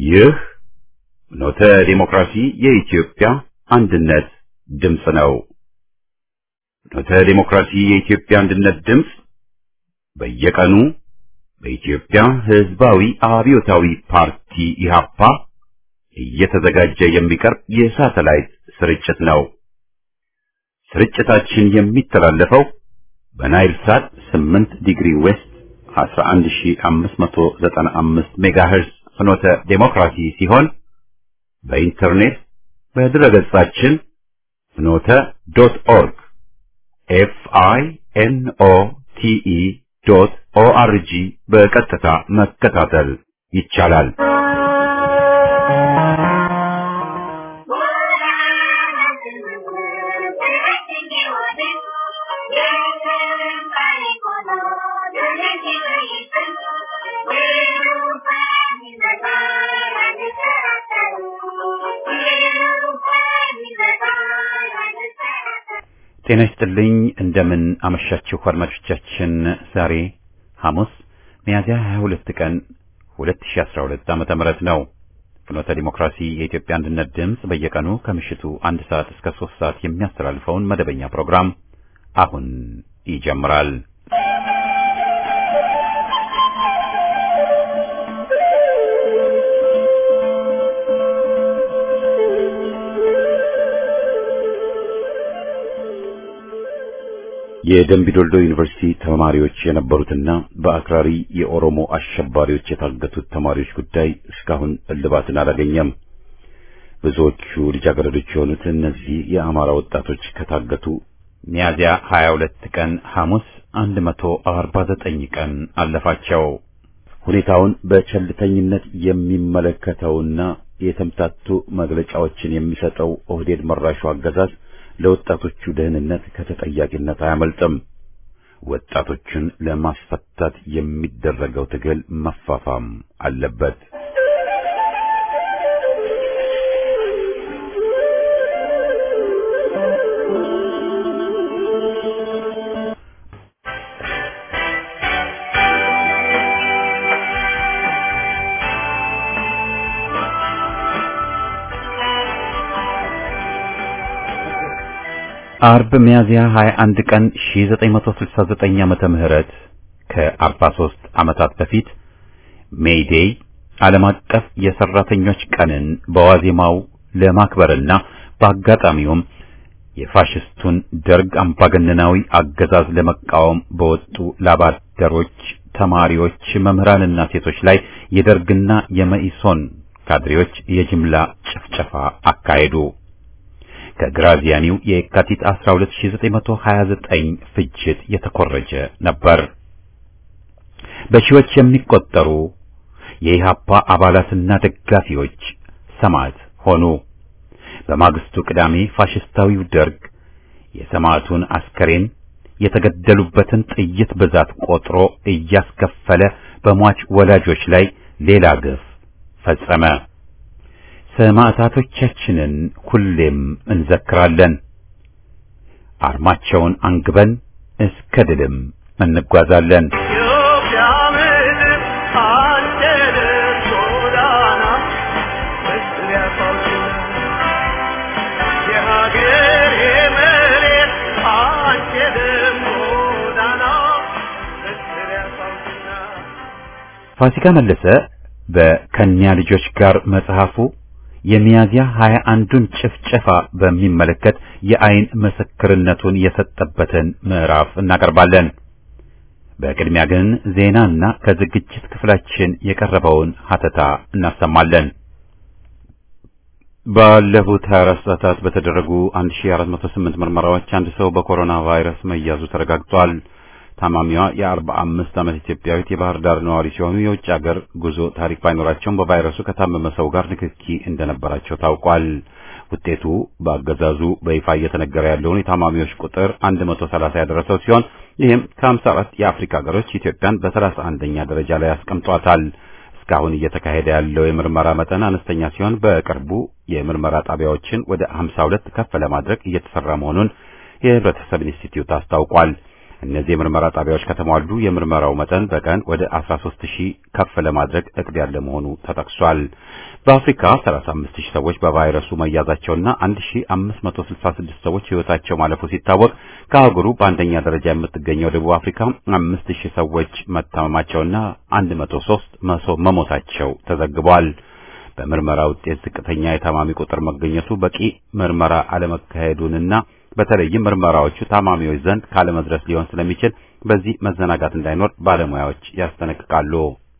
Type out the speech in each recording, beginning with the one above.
ይህ ኖተ ዲሞክራሲ የኢትዮጵያ አንድነት ድምፅ ነው። ኖተ ዲሞክራሲ የኢትዮጵያ አንድነት ድምፅ በየቀኑ በኢትዮጵያ ሕዝባዊ አብዮታዊ ፓርቲ ኢህአፓ እየተዘጋጀ የሚቀርብ የሳተላይት ስርጭት ነው። ስርጭታችን የሚተላለፈው በናይል ሳት 8 ዲግሪ ዌስት 11595 ሜጋሄርዝ ፍኖተ ዴሞክራሲ ሲሆን በኢንተርኔት በድረገጻችን ፍኖተ ዶት ኦርግ ኤፍ አይ ኤን ኦ ቲ ኢ ዶት ኦ አር ጂ በቀጥታ መከታተል ይቻላል። ጤና ይስጥልኝ። እንደምን አመሻችሁ አድማጮቻችን። ዛሬ ሐሙስ ሚያዝያ 22 ቀን 2012 ዓመተ ምህረት ነው። ፍኖተ ዲሞክራሲ የኢትዮጵያ አንድነት ድምፅ በየቀኑ ከምሽቱ አንድ ሰዓት እስከ ሶስት ሰዓት የሚያስተላልፈውን መደበኛ ፕሮግራም አሁን ይጀምራል። የደምቢዶልዶ ዩኒቨርሲቲ ተማሪዎች የነበሩትና በአክራሪ የኦሮሞ አሸባሪዎች የታገቱት ተማሪዎች ጉዳይ እስካሁን እልባትን አላገኘም። ብዙዎቹ ልጃገረዶች የሆኑት እነዚህ የአማራ ወጣቶች ከታገቱ ሚያዝያ 22 ቀን ሐሙስ 149 ቀን አለፋቸው። ሁኔታውን በቸልተኝነት የሚመለከተውና የተምታቱ መግለጫዎችን የሚሰጠው ኦህዴድ መራሹ አገዛዝ ለወጣቶቹ ደህንነት ከተጠያቂነት አያመልጥም። ወጣቶቹን ለማስፈታት የሚደረገው ትግል መፋፋም አለበት። አርብ ሚያዝያ 21 ቀን 1969 ዓመተ ምህረት ከ43 ዓመታት በፊት ሜይዴይ ዓለም አቀፍ የሰራተኞች ቀንን በዋዜማው ለማክበርና በአጋጣሚውም የፋሽስቱን ደርግ አምባገነናዊ አገዛዝ ለመቃወም በወጡ ላባደሮች፣ ተማሪዎች፣ መምህራንና ሴቶች ላይ የደርግና የመኢሶን ካድሬዎች የጅምላ ጭፍጨፋ አካሄዱ። ከግራዚያኒው የካቲት 12929 ፍጅት የተኮረጀ ነበር። በሺዎች የሚቆጠሩ የኢሃፓ አባላትና ደጋፊዎች ሰማዕት ሆኑ። በማግስቱ ቅዳሜ ፋሽስታዊው ደርግ የሰማዕቱን አስከሬን የተገደሉበትን ጥይት ብዛት ቆጥሮ እያስከፈለ በሟች ወላጆች ላይ ሌላ ግፍ ፈጸመ። ሰማዕታቶቻችንን ሁሌም እንዘክራለን። አርማቸውን አንግበን እስከ ድልም እንጓዛለን። ፋሲካ መለሰ በከኛ ልጆች ጋር መጽሐፉ የሚያዝያ ሀያ አንዱን ጭፍጨፋ በሚመለከት የአይን ምስክርነቱን የሰጠበትን ምዕራፍ እናቀርባለን። በቅድሚያ ግን ዜናና ከዝግጅት ክፍላችን የቀረበውን ሀተታ እናሰማለን። ባለፉት 24 ሰዓታት በተደረጉ 1408 ምርመራዎች አንድ ሰው በኮሮና ቫይረስ መያዙ ተረጋግጧል። ታማሚዋ የ45 ዓመት ኢትዮጵያዊት የባህር ዳር ነዋሪ ሲሆኑ የውጭ ሀገር ጉዞ ታሪክ ባይኖራቸውም በቫይረሱ ከታመመ ሰው ጋር ንክኪ እንደነበራቸው ታውቋል። ውጤቱ በአገዛዙ በይፋ እየተነገረ ያለውን የታማሚዎች ቁጥር 130 ያደረሰው ሲሆን ይህም ከ54 የአፍሪካ ሀገሮች ኢትዮጵያን በ31ኛ ደረጃ ላይ ያስቀምጧታል። እስካሁን እየተካሄደ ያለው የምርመራ መጠን አነስተኛ ሲሆን በቅርቡ የምርመራ ጣቢያዎችን ወደ 52 ከፍ ለማድረግ እየተሰራ መሆኑን የህብረተሰብ ኢንስቲትዩት አስታውቋል። እነዚህ የምርመራ ጣቢያዎች ከተሟሉ የምርመራው መጠን በቀን ወደ 13 ሺህ ከፍ ለማድረግ እቅድ ያለ መሆኑ ተጠቅሷል። በአፍሪካ 35 ሺህ ሰዎች በቫይረሱ መያዛቸውና 1566 ሰዎች ሕይወታቸው ማለፉ ሲታወቅ ከአህጉሩ በአንደኛ ደረጃ የምትገኘው ደቡብ አፍሪካ 5000 ሰዎች መታመማቸውና 103 መሞታቸው ተዘግቧል። በምርመራ ውጤት ዝቅተኛ የታማሚ ቁጥር መገኘቱ በቂ ምርመራ አለመካሄዱንና በተለይም ምርመራዎቹ ታማሚዎች ዘንድ ካለመድረስ ሊሆን ስለሚችል በዚህ መዘናጋት እንዳይኖር ባለሙያዎች ያስጠነቅቃሉ።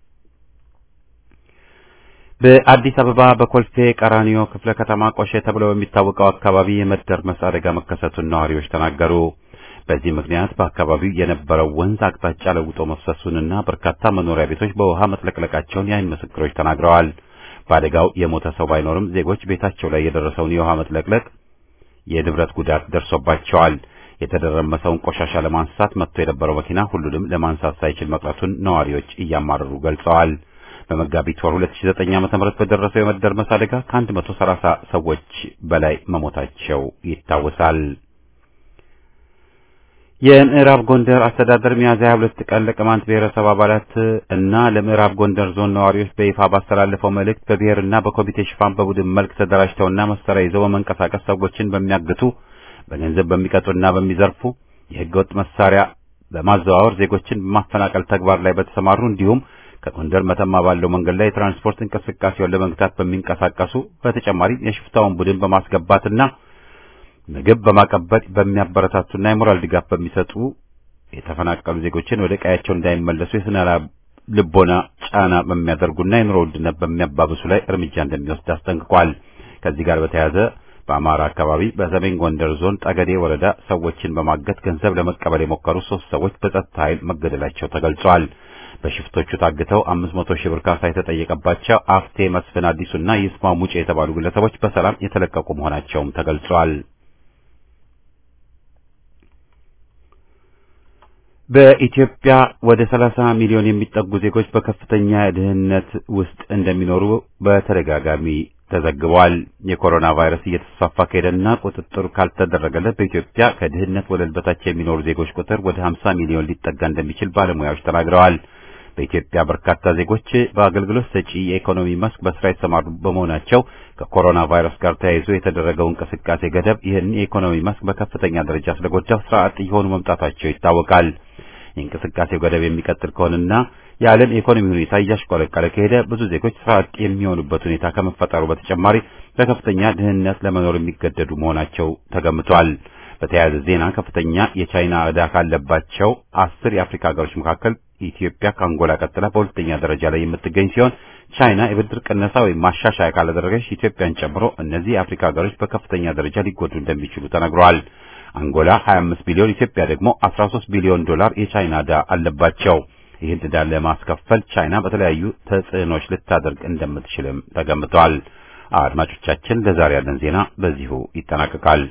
በአዲስ አበባ በኮልፌ ቀራኒዮ ክፍለ ከተማ ቆሼ ተብሎ በሚታወቀው አካባቢ የመደርመስ አደጋ መከሰቱን ነዋሪዎች ተናገሩ። በዚህ ምክንያት በአካባቢው የነበረው ወንዝ አቅጣጫ ለውጦ መፍሰሱንና በርካታ መኖሪያ ቤቶች በውሃ መጥለቅለቃቸውን የዓይን ምስክሮች ተናግረዋል። በአደጋው የሞተ ሰው ባይኖርም ዜጎች ቤታቸው ላይ የደረሰውን የውሃ መጥለቅለቅ የንብረት ጉዳት ደርሶባቸዋል። የተደረመሰውን ቆሻሻ ለማንሳት መጥቶ የነበረው መኪና ሁሉንም ለማንሳት ሳይችል መቅረቱን ነዋሪዎች እያማረሩ ገልጸዋል። በመጋቢት ወር 2009 ዓ.ም በደረሰው የመደርመስ አደጋ ከ130 ሰዎች በላይ መሞታቸው ይታወሳል። የምዕራብ ጎንደር አስተዳደር ሚያዝያ 22 ቀን ለቅማንት ብሔረሰብ አባላት እና ለምዕራብ ጎንደር ዞን ነዋሪዎች በይፋ ባስተላለፈው መልእክት በብሔርና በኮሚቴ ሽፋን በቡድን መልክ ተደራጅተውና መሳሪያ ይዘው በመንቀሳቀስ ሰዎችን በሚያግቱ በገንዘብ በሚቀጡና በሚዘርፉ የህገወጥ መሳሪያ በማዘዋወር ዜጎችን በማፈናቀል ተግባር ላይ በተሰማሩ እንዲሁም ከጎንደር መተማ ባለው መንገድ ላይ የትራንስፖርት እንቅስቃሴውን ለመግታት በሚንቀሳቀሱ በተጨማሪም የሽፍታውን ቡድን በማስገባትና ምግብ በማቀበል በሚያበረታቱና የሞራል ድጋፍ በሚሰጡ የተፈናቀሉ ዜጎችን ወደ ቀያቸው እንዳይመለሱ የስነ ልቦና ጫና በሚያደርጉና የኑሮ ውድነት በሚያባብሱ ላይ እርምጃ እንደሚወስድ አስጠንቅቋል። ከዚህ ጋር በተያያዘ በአማራ አካባቢ በሰሜን ጎንደር ዞን ጠገዴ ወረዳ ሰዎችን በማገት ገንዘብ ለመቀበል የሞከሩ ሶስት ሰዎች በጸጥታ ኃይል መገደላቸው ተገልጿል። በሽፍቶቹ ታግተው አምስት መቶ ሺህ ብር ካሳ የተጠየቀባቸው አፍቴ መስፍን አዲሱና ይስማ ሙጬ የተባሉ ግለሰቦች በሰላም የተለቀቁ መሆናቸውም ተገልጿል። በኢትዮጵያ ወደ 30 ሚሊዮን የሚጠጉ ዜጎች በከፍተኛ ድህነት ውስጥ እንደሚኖሩ በተደጋጋሚ ተዘግቧል። የኮሮና ቫይረስ እየተስፋፋ ከሄደና ቁጥጥር ካልተደረገለት በኢትዮጵያ ከድህነት ወለል በታች የሚኖሩ ዜጎች ቁጥር ወደ 50 ሚሊዮን ሊጠጋ እንደሚችል ባለሙያዎች ተናግረዋል። በኢትዮጵያ በርካታ ዜጎች በአገልግሎት ሰጪ የኢኮኖሚ መስክ በስራ የተሰማሩ በመሆናቸው ከኮሮና ቫይረስ ጋር ተያይዞ የተደረገው እንቅስቃሴ ገደብ ይህን የኢኮኖሚ መስክ በከፍተኛ ደረጃ ስለጎዳው ስራ አጥ እየሆኑ መምጣታቸው ይታወቃል። የእንቅስቃሴው ገደብ የሚቀጥል ከሆነና የዓለም የኢኮኖሚ ሁኔታ እያሽቆለቀለ ከሄደ ብዙ ዜጎች ስራ አጥ የሚሆኑበት ሁኔታ ከመፈጠሩ በተጨማሪ በከፍተኛ ድህነት ለመኖር የሚገደዱ መሆናቸው ተገምቷል። በተያያዘ ዜና ከፍተኛ የቻይና ዕዳ ካለባቸው አስር የአፍሪካ ሀገሮች መካከል ኢትዮጵያ ከአንጎላ ቀጥላ በሁለተኛ ደረጃ ላይ የምትገኝ ሲሆን ቻይና የብድር ቅነሳ ወይም ማሻሻያ ካላደረገች ኢትዮጵያን ጨምሮ እነዚህ የአፍሪካ ሀገሮች በከፍተኛ ደረጃ ሊጎዱ እንደሚችሉ ተነግሯል። አንጎላ 25 ቢሊዮን፣ ኢትዮጵያ ደግሞ 13 ቢሊዮን ዶላር የቻይና ዕዳ አለባቸው። ይህን ዕዳ ለማስከፈል ቻይና በተለያዩ ተጽዕኖች ልታደርግ እንደምትችልም ተገምቷል። አድማጮቻችን፣ ለዛሬ ያለን ዜና በዚሁ ይጠናቀቃል።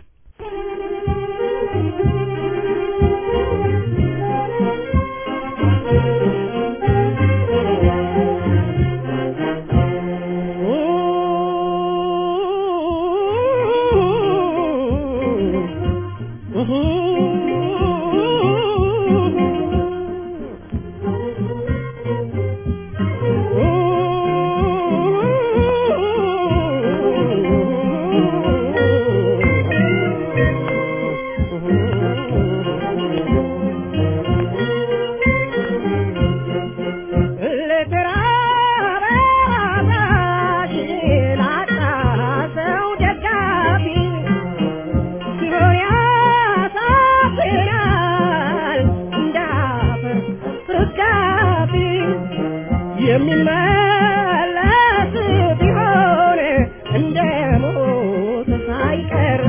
የሚመለስ ቢሆን እንደ ሞት ሳይቀር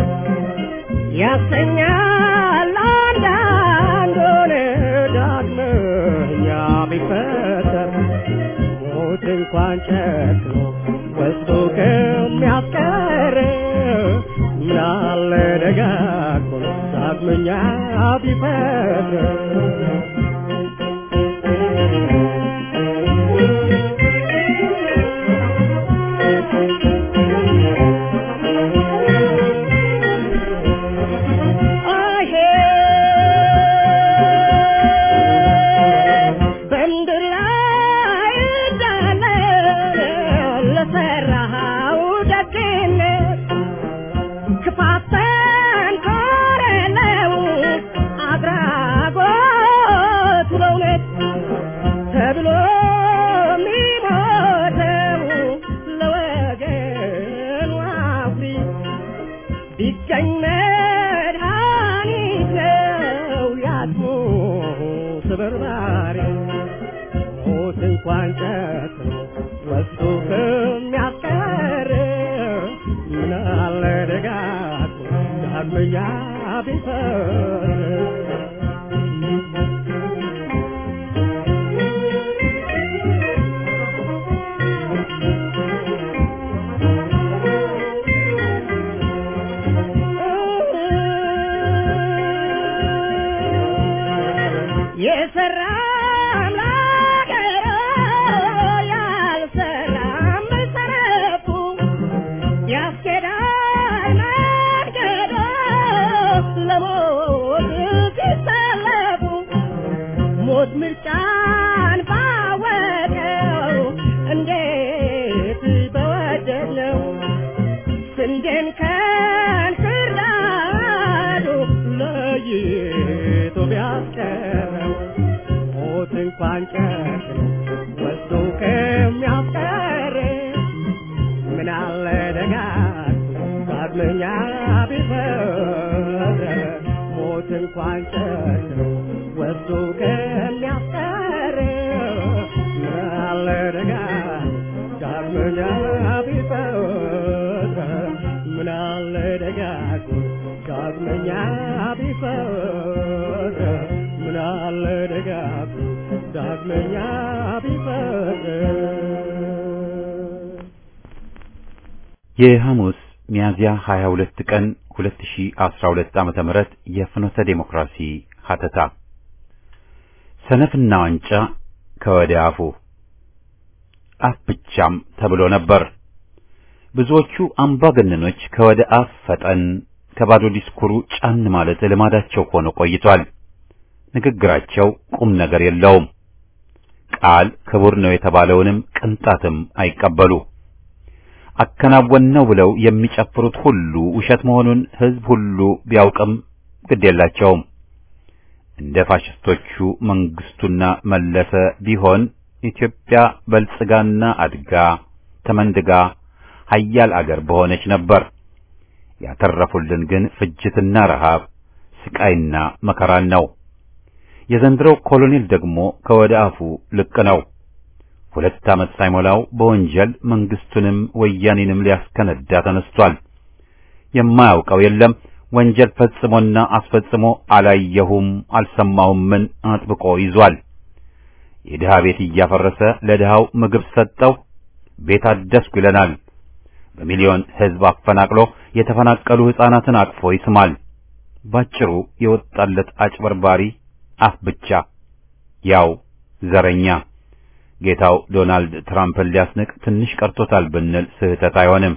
ያሰኛል አንዳንዱን ዳግመኛ ቢፈጠር ሞት እንኳን ጨክኖ ወስዶ ከሚያስቀር ምናለ ደጋግሞ ዳግመኛ ቢፈጥር አሄ በርባሪ ሞት እንኳን ጨክኖ ወስዶ ከሚያስቀር ምን አለ ደጋግሞ ዳግመኛ ቢፈር የሰራ አምላክ ያልሰራም ሰነፉ ያስኬዳል መንገዶ ለሞት ሲሰለፉ ሞት ምርጫን ባወቀው እንዴት በወደድነው ስንዴን ከእንክርዳዱ ለይቶ ቢያስቀረው ሞት እንኳን ጨክኖ ወስዶ ከሚያስቀር ምን አለ ደጋግሞ ዳግመኛ ቢፈር ሞት እንኳን ጨክኖ ወስዶ ከሚያስቀር ምን አለ ደጋግሞ ዳግመኛ ቢፈር ምን አለ ደጋግሞ ዳግመኛ ቢፈር ምን አለ ደጋግሞ ዳግመኛ ቢፈር የሐሙስ ሚያዝያ 22 ቀን 2012 ዓመተ ምህረት የፍኖተ ዴሞክራሲ ሀተታ ሰነፍና ዋንጫ ከወደ አፉ አፍ ብቻም ተብሎ ነበር። ብዙዎቹ አምባገነኖች ከወደ አፍ ፈጠን ከባዶ ዲስኩሩ ጫን ማለት ልማዳቸው ሆኖ ቆይቷል። ንግግራቸው ቁም ነገር የለውም። ቃል ክቡር ነው የተባለውንም ቅንጣትም አይቀበሉ። አከናወን ነው ብለው የሚጨፍሩት ሁሉ ውሸት መሆኑን ሕዝብ ሁሉ ቢያውቅም ግድ የላቸውም። እንደ ፋሽስቶቹ መንግስቱና መለሰ ቢሆን ኢትዮጵያ በልጽጋና አድጋ ተመንድጋ ሀያል አገር በሆነች ነበር። ያተረፉልን ግን ፍጅትና ረሃብ፣ ስቃይና መከራን ነው። የዘንድሮው ኮሎኔል ደግሞ ከወደ አፉ ልቅ ነው። ሁለት ዓመት ሳይሞላው በወንጀል መንግስቱንም ወያኔንም ሊያስከነዳ ተነስቷል። የማያውቀው የለም። ወንጀል ፈጽሞና አስፈጽሞ አላየሁም አልሰማሁም ምን አጥብቆ ይዟል። የድሃ ቤት እያፈረሰ ለድሃው ምግብ ሰጠው፣ ቤት አደስኩ ይለናል። በሚሊዮን ሕዝብ አፈናቅሎ የተፈናቀሉ ሕፃናትን አቅፎ ይስማል። ባጭሩ የወጣለት አጭበርባሪ አፍ ብቻ፣ ያው ዘረኛ። ጌታው ዶናልድ ትራምፕን ሊያስንቅ ትንሽ ቀርቶታል ብንል ስህተት አይሆንም።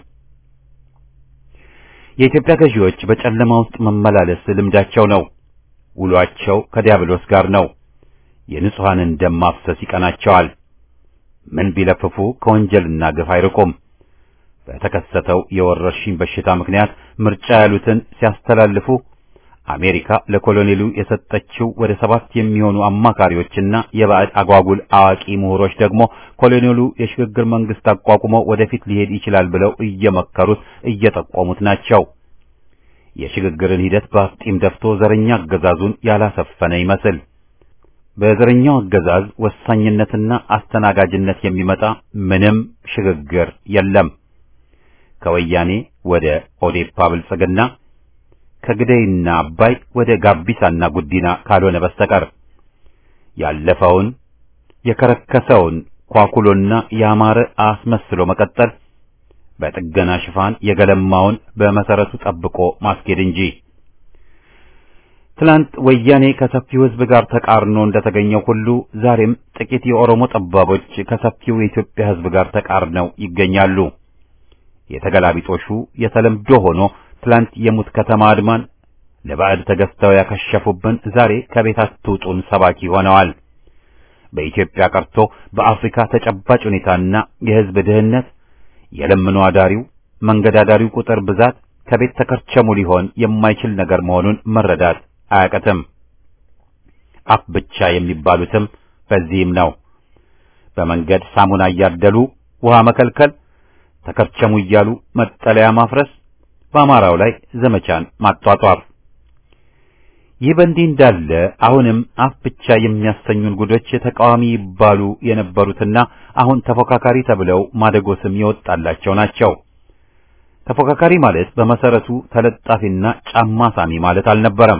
የኢትዮጵያ ገዢዎች በጨለማ ውስጥ መመላለስ ልምዳቸው ነው። ውሏቸው ከዲያብሎስ ጋር ነው። የንጹሐንን ደም ማፍሰስ ይቀናቸዋል። ምን ቢለፍፉ ከወንጀልና ግፍ አይርቁም። በተከሰተው የወረርሽኝ በሽታ ምክንያት ምርጫ ያሉትን ሲያስተላልፉ አሜሪካ ለኮሎኔሉ የሰጠችው ወደ ሰባት የሚሆኑ አማካሪዎችና የባዕድ አጓጉል አዋቂ ምሁሮች ደግሞ ኮሎኔሉ የሽግግር መንግስት አቋቁሞ ወደፊት ሊሄድ ይችላል ብለው እየመከሩት እየጠቆሙት ናቸው። የሽግግርን ሂደት በአፍጢም ደፍቶ ዘረኛ አገዛዙን ያላሰፈነ ይመስል በዘረኛው አገዛዝ ወሳኝነትና አስተናጋጅነት የሚመጣ ምንም ሽግግር የለም። ከወያኔ ወደ ኦዴፓ ብልጽግና ከግደይና አባይ ወደ ጋቢሳና ጉዲና ካልሆነ በስተቀር ያለፈውን የከረከሰውን ኳኩሎና ያማረ አስመስሎ መቀጠል በጥገና ሽፋን የገለማውን በመሰረቱ ጠብቆ ማስኬድ እንጂ ትላንት ወያኔ ከሰፊው ሕዝብ ጋር ተቃርኖ እንደተገኘው ሁሉ ዛሬም ጥቂት የኦሮሞ ጠባቦች ከሰፊው የኢትዮጵያ ሕዝብ ጋር ተቃርነው ይገኛሉ። የተገላቢጦሹ የተለምዶ ሆኖ ትላንት የሙት ከተማ አድማን ለባዕድ ተገዝተው ያከሸፉብን ዛሬ ከቤት አትውጡን ሰባኪ ሆነዋል። በኢትዮጵያ ቀርቶ በአፍሪካ ተጨባጭ ሁኔታና የሕዝብ ድህነት የለምኖ አዳሪው መንገድ አዳሪው ቁጥር ብዛት ከቤት ተከርቸሙ ሊሆን የማይችል ነገር መሆኑን መረዳት አያቀትም። አፍ ብቻ የሚባሉትም በዚህም ነው። በመንገድ ሳሙና እያደሉ ውሃ መከልከል፣ ተከርቸሙ እያሉ መጠለያ ማፍረስ፣ በአማራው ላይ ዘመቻን ማጧጧፍ። ይህ በእንዲህ እንዳለ አሁንም አፍ ብቻ የሚያሰኙን ጉዶች ተቃዋሚ ይባሉ የነበሩትና አሁን ተፎካካሪ ተብለው ማደጎ ስም የወጣላቸው ናቸው። ተፎካካሪ ማለት በመሰረቱ ተለጣፊና ጫማ ሳሚ ማለት አልነበረም።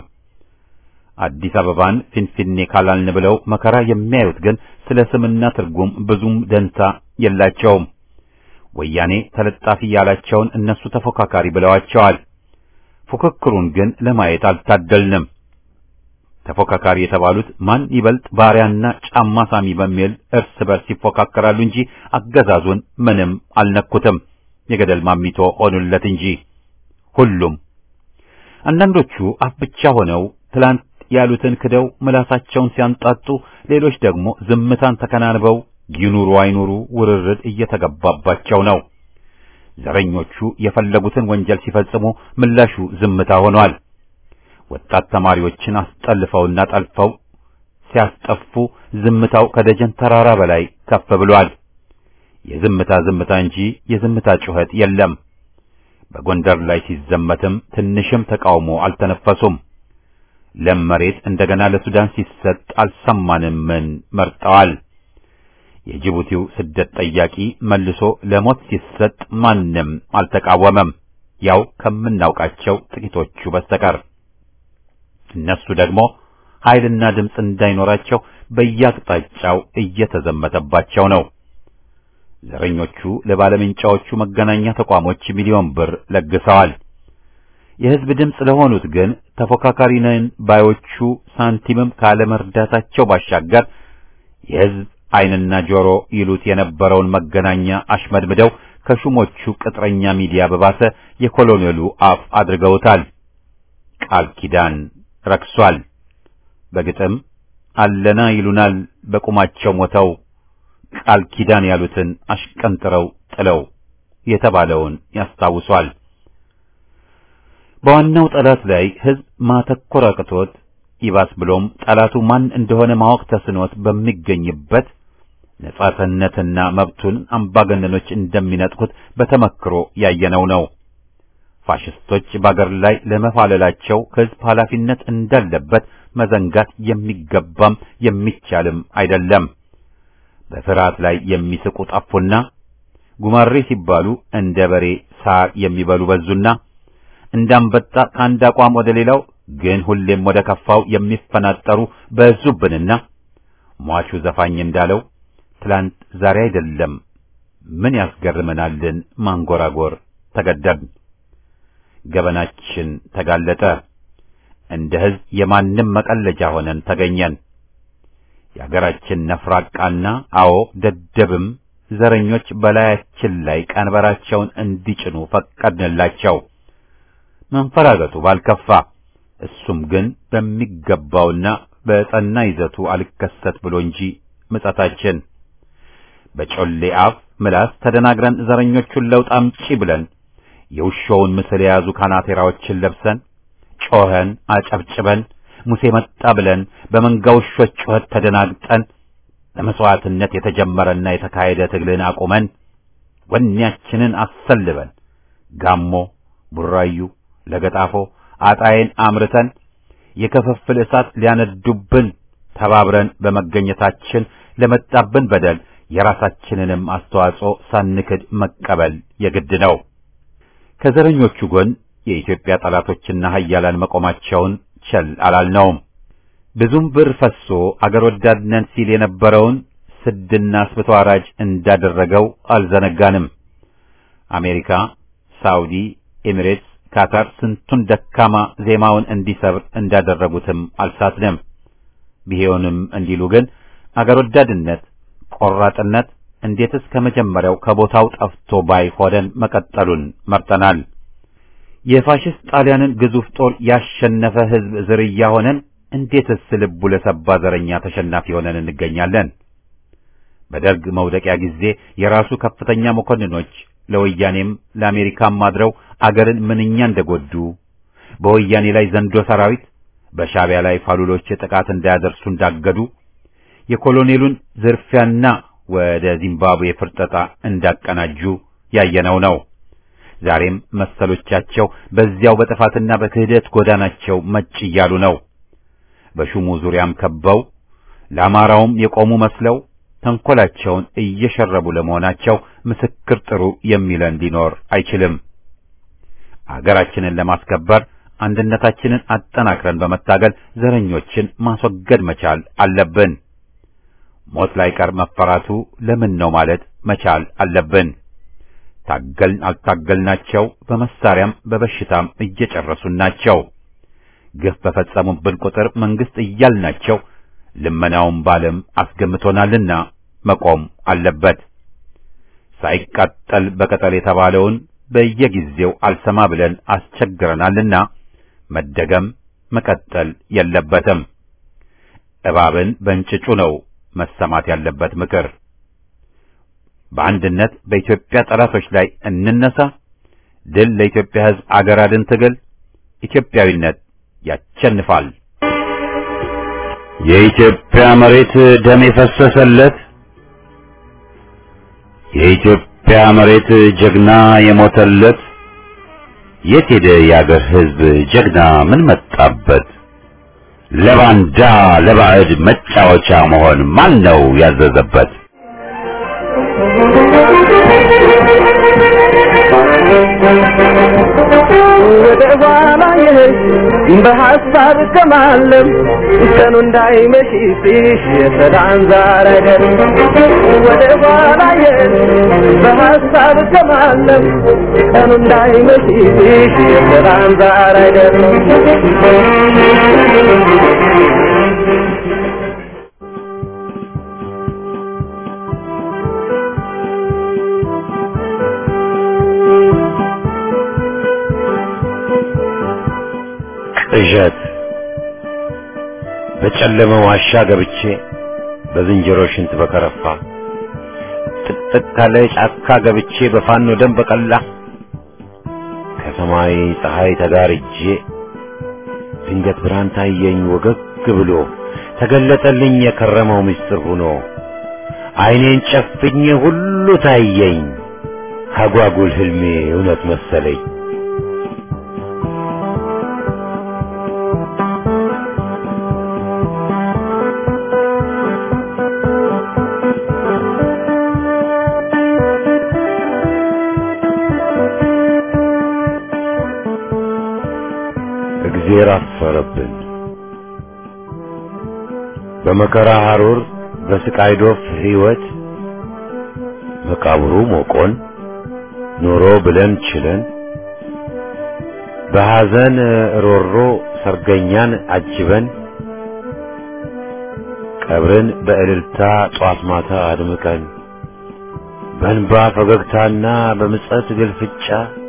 አዲስ አበባን ፊንፊኔ ካላልን ብለው መከራ የሚያዩት ግን ስለ ስምና ትርጉም ብዙም ደንታ የላቸውም። ወያኔ ተለጣፊ ያላቸውን እነሱ ተፎካካሪ ብለዋቸዋል። ፉክክሩን ግን ለማየት አልታደልንም። ተፎካካሪ የተባሉት ማን ይበልጥ ባሪያና ጫማ ሳሚ በሚል እርስ በርስ ይፎካከራሉ እንጂ አገዛዙን ምንም አልነኩትም። የገደል ማሚቶ ሆኑለት እንጂ ሁሉም አንዳንዶቹ አፍ ብቻ ሆነው ትላንት ያሉትን ክደው ምላሳቸውን ሲያንጣጡ፣ ሌሎች ደግሞ ዝምታን ተከናንበው ይኑሩ አይኑሩ ውርርድ እየተገባባቸው ነው። ዘረኞቹ የፈለጉትን ወንጀል ሲፈጽሙ ምላሹ ዝምታ ሆኗል። ወጣት ተማሪዎችን አስጠልፈውና ጠልፈው ሲያስጠፉ ዝምታው ከደጀን ተራራ በላይ ከፍ ብሏል። የዝምታ ዝምታ እንጂ የዝምታ ጩኸት የለም። በጎንደር ላይ ሲዘመትም ትንሽም ተቃውሞ አልተነፈሱም። ለም መሬት እንደገና ለሱዳን ሲሰጥ አልሰማንም። ምን መርጠዋል? የጅቡቲው ስደት ጠያቂ መልሶ ለሞት ሲሰጥ ማንም አልተቃወመም፣ ያው ከምናውቃቸው ጥቂቶቹ በስተቀር። እነሱ ደግሞ ኃይልና ድምፅ እንዳይኖራቸው በየአቅጣጫው እየተዘመተባቸው ነው። ዘረኞቹ ለባለምንጫዎቹ መገናኛ ተቋሞች ሚሊዮን ብር ለግሰዋል። የሕዝብ ድምፅ ለሆኑት ግን ተፎካካሪ ነን ባዮቹ ሳንቲምም ካለመርዳታቸው ባሻገር የሕዝብ ዓይንና ጆሮ ይሉት የነበረውን መገናኛ አሽመድምደው ከሹሞቹ ቅጥረኛ ሚዲያ በባሰ የኮሎኔሉ አፍ አድርገውታል። ቃል ኪዳን ረክሷል። በግጥም አለና ይሉናል በቁማቸው ሞተው ቃል ኪዳን ያሉትን አሽቀንጥረው ጥለው የተባለውን ያስታውሷል። በዋናው ጠላት ላይ ሕዝብ ማተኮር አቅቶት ይባስ ብሎም ጠላቱ ማን እንደሆነ ማወቅ ተስኖት በሚገኝበት ነጻነትና መብቱን አምባገነኖች እንደሚነጥቁት በተመክሮ ያየነው ነው። ፋሽስቶች በአገር ላይ ለመፋለላቸው ሕዝብ ኃላፊነት እንዳለበት መዘንጋት የሚገባም የሚቻልም አይደለም። በፍርሃት ላይ የሚስቁ ጠፉና ጉማሬ ሲባሉ እንደ በሬ ሳር የሚበሉ በዙና እንዳንበጣ ከአንድ አቋም ወደ ሌላው ግን ሁሌም ወደ ከፋው የሚፈናጠሩ በዙብንና ሟቹ ዘፋኝ እንዳለው ትላንት ዛሬ አይደለም ምን ያስገርመናልን ማንጎራጎር ተገደብን። ገበናችን ተጋለጠ። እንደ ሕዝብ የማንም መቀለጃ ሆነን ተገኘን። የአገራችን ነፍራቃና አዎ ደደብም ዘረኞች በላያችን ላይ ቀንበራቸውን እንዲጭኑ ፈቀድንላቸው። መንፈራገጡ ባልከፋ እሱም ግን በሚገባውና በጸና ይዘቱ አልከሰት ብሎ እንጂ ምጸታችን በጮሌ አፍ ምላስ ተደናግረን ዘረኞቹን ለውጥ አምጪ ብለን የውሾውን ምስል የያዙ ካናቴራዎችን ለብሰን ጮኸን አጨብጭበን ሙሴ መጣ ብለን በመንጋ ውሾች ጩኸት ተደናግጠን ለመስዋዕትነት የተጀመረና የተካሄደ ትግልን አቁመን ወኔያችንን አሰልበን ጋሞ፣ ቡራዩ፣ ለገጣፎ አጣዬን አምርተን የክፍፍል እሳት ሊያነዱብን ተባብረን በመገኘታችን ለመጣብን በደል የራሳችንንም አስተዋጽኦ ሳንክድ መቀበል የግድ ነው። ከዘረኞቹ ጎን የኢትዮጵያ ጠላቶችና ኃያላን መቆማቸውን ቸል አላልነውም። ብዙም ብር ፈሶ አገር ወዳድ ነን ሲል የነበረውን ስድና አስብቶ አራጅ እንዳደረገው አልዘነጋንም። አሜሪካ፣ ሳውዲ፣ ኤሚሬትስ፣ ካታር ስንቱን ደካማ ዜማውን እንዲሰብር እንዳደረጉትም አልሳትንም። ቢሆንም እንዲሉ ግን አገር ወዳድነት፣ ቆራጥነት እንዴትስ ከመጀመሪያው ከቦታው ጠፍቶ ባይ ሆነን መቀጠሉን መርጠናል። የፋሽስት ጣሊያንን ግዙፍ ጦር ያሸነፈ ሕዝብ ዝርያ ሆነን እንዴትስ ልቡ ለሰባ ዘረኛ ተሸናፊ ሆነን እንገኛለን? በደርግ መውደቂያ ጊዜ የራሱ ከፍተኛ መኮንኖች ለወያኔም ለአሜሪካም አድረው አገርን ምንኛ እንደጎዱ በወያኔ ላይ ዘንዶ ሰራዊት በሻዕቢያ ላይ ፋሉሎች ጥቃት እንዳያደርሱ እንዳገዱ የኮሎኔሉን ዝርፊያና ወደ ዚምባብዌ ፍርጠጣ እንዳቀናጁ ያየነው ነው። ዛሬም መሰሎቻቸው በዚያው በጥፋትና በክህደት ጎዳናቸው መጭ እያሉ ነው። በሹሙ ዙሪያም ከበው ለአማራውም የቆሙ መስለው ተንኮላቸውን እየሸረቡ ለመሆናቸው ምስክር ጥሩ የሚለን ሊኖር አይችልም። አገራችንን ለማስከበር አንድነታችንን አጠናክረን በመታገል ዘረኞችን ማስወገድ መቻል አለብን። ሞት ላይ ቀር መፈራቱ ለምን ነው ማለት መቻል አለብን። ታገልን አልታገልናቸው በመሳሪያም በበሽታም እየጨረሱን ናቸው። ግፍ በፈጸሙብን ቁጥር መንግስት እያልናቸው ልመናውን ባለም አስገምቶናልና መቆም አለበት። ሳይቃጠል በቅጠል የተባለውን በየጊዜው አልሰማ ብለን አስቸግረናልና መደገም መቀጠል የለበትም። እባብን በእንጭጩ ነው መሰማት ያለበት ምክር። በአንድነት በኢትዮጵያ ጠላቶች ላይ እንነሳ። ድል ለኢትዮጵያ ሕዝብ አገር አድን ትግል። ኢትዮጵያዊነት ያቸንፋል። የኢትዮጵያ መሬት ደም የፈሰሰለት የኢትዮጵያ መሬት ጀግና የሞተለት የት ሄደ የአገር ሕዝብ ጀግና ምን መጣበት? ለባንዳ ለባዕድ መጫወቻ መሆን ማን ነው ያዘዘበት? ወደ ኋላ የሄድ በሐሳብ ከማለም ቀኑ እንዳይመሽ ሲሽ የሰላም ዛር አይደል ወደ ኋላ የሄድ በሐሳብ ከማለም ቀኑ እንዳይመሽ ሲሽ የሰላም ዛር አይደል ቅዠት በጨለመ ዋሻ ገብቼ በዝንጀሮ ሽንት በከረፋ ጥቅጥቅ ካለ ጫካ ገብቼ በፋኖ ደም በቀላ ከሰማይ ፀሐይ ተጋርጄ ድንገት ብርሃን ታየኝ ወገግ ብሎ ተገለጠልኝ የከረመው ምስጢር ሆኖ ዓይኔን ጨፍኜ ሁሉ ታየኝ አጓጉል ህልሜ እውነት መሰለኝ። እግዜር አፈረብን። በመከራ ሐሩር በስቃይ ዶፍ ሕይወት መቃብሩ ሞቆን ኑሮ ብለን ችለን በሐዘን ሮሮ ሰርገኛን አጅበን ቀብርን በእልልታ ጧት ማታ አድምቀን በእንባ ፈገግታና በምጸት ግልፍጫ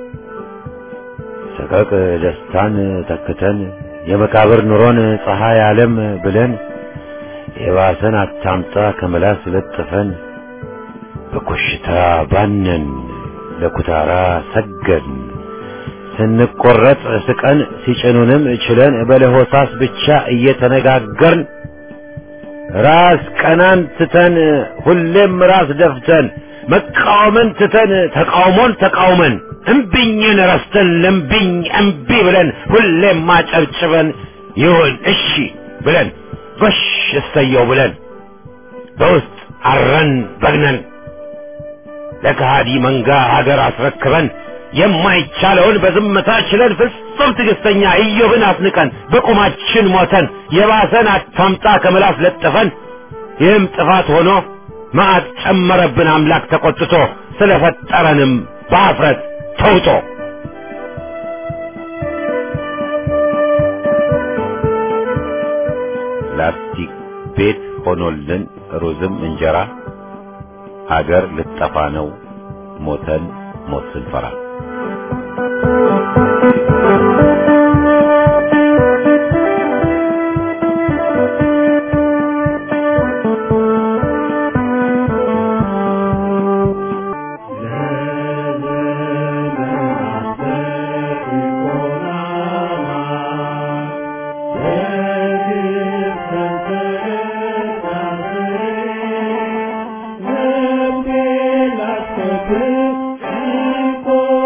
ሰቀቅ ደስታን ተክተን የመቃብር ኑሮን ፀሐይ ዓለም ብለን የባሰን አታምጣ ከመላስ ለጥፈን በኮሽታ ባነን ለኩታራ ሰገን ስንቆረጥ ስቀን ሲጭኑንም ችለን በለሆሳስ ብቻ እየተነጋገርን ራስ ቀናን ትተን ሁሌም ራስ ደፍተን መቃወምን ትተን ተቃውሞን ተቃውመን እምቢኝን ረስተን ለምቢኝ እምቢ ብለን ሁሌም ማጨብጭበን ይሁን እሺ ብለን ጎሽ እሰየው ብለን በውስጥ አረን በግነን ለከሃዲ መንጋ ሀገር አስረክበን የማይቻለውን በዝምታ ችለን ፍጹም ትዕግስተኛ ኢዮብን አስንቀን በቁማችን ሞተን የባሰን አታምጣ ከምላስ ለጥፈን ይህም ጥፋት ሆኖ መዓት ጨመረብን አምላክ ተቆጥቶ ስለፈጠረንም በአፍረት ተውጦ ላስቲክ ቤት ሆኖልን ሩዝም እንጀራ አገር ልጠፋ ነው ሞተን ሞት ስንፈራ Thank you.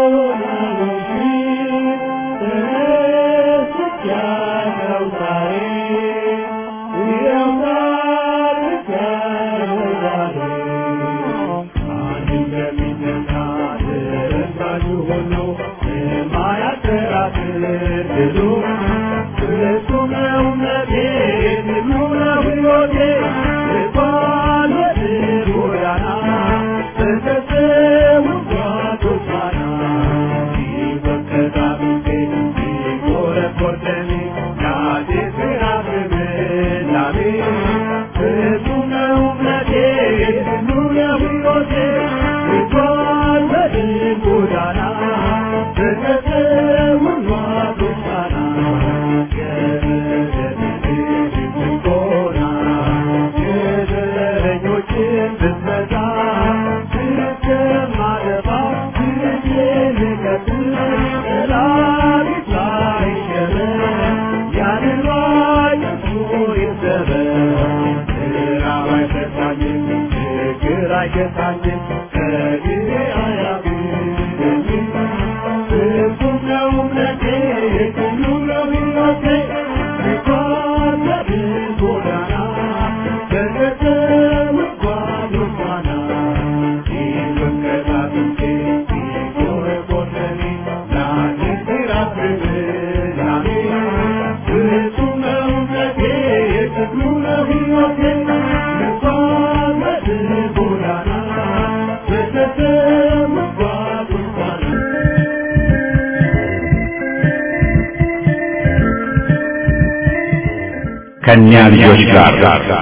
ከእኛ ልጆች ጋር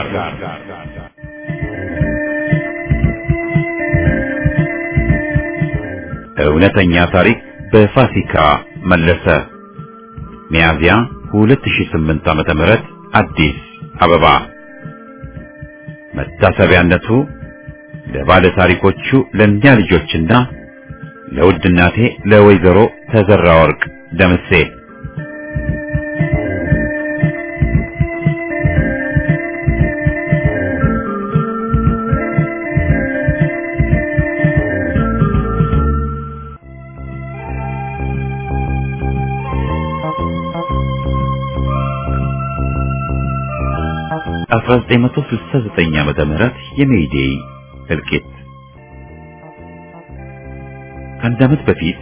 እውነተኛ ታሪክ በፋሲካ መለሰ ሚያዝያ 2008 ዓመተ ምህረት አዲስ አበባ መታሰቢያነቱ ለባለ ታሪኮቹ ለእኛ ልጆችና ለውድ እናቴ ለወይዘሮ ተዘራ ወርቅ ደምሴ አስራ ዘጠኝ መቶ ስልሳ ዘጠኝ ዓመተ ምህረት የሜይዴይ እልቂት ከአንድ ዓመት በፊት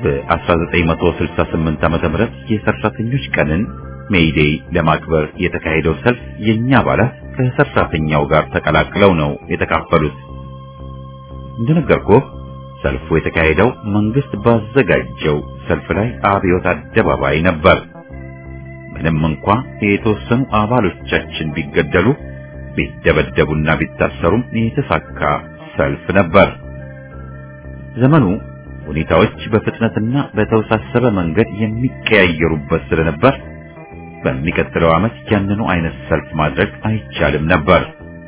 በ1968 ዓመተ ምህረት የሰራተኞች ቀንን ሜይዴይ ለማክበር የተካሄደው ሰልፍ የኛ አባላት ከሰራተኛው ጋር ተቀላቅለው ነው የተካፈሉት። እንደነገርኩህ ሰልፉ የተካሄደው መንግስት ባዘጋጀው ሰልፍ ላይ አብዮት አደባባይ ነበር። ምንም እንኳ የተወሰኑ አባሎቻችን ቢገደሉ ቢደበደቡና ቢታሰሩም የተሳካ ሰልፍ ነበር። ዘመኑ ሁኔታዎች በፍጥነትና በተወሳሰበ መንገድ የሚቀያየሩበት ስለነበር በሚቀጥለው ዓመት ያንኑ አይነት ሰልፍ ማድረግ አይቻልም ነበር።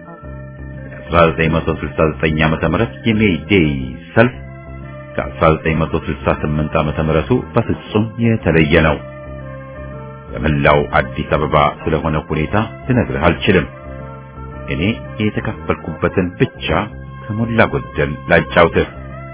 የ1969 ዓመተ ምህረት የሜይ ዴይ ሰልፍ ከ1968 ዓመተ ምህረቱ በፍጹም የተለየ ነው። በመላው አዲስ አበባ ስለሆነ ሁኔታ ልነግርህ አልችልም። እኔ የተካፈልኩበትን ብቻ ከሞላ ጎደል ላጫውትህ።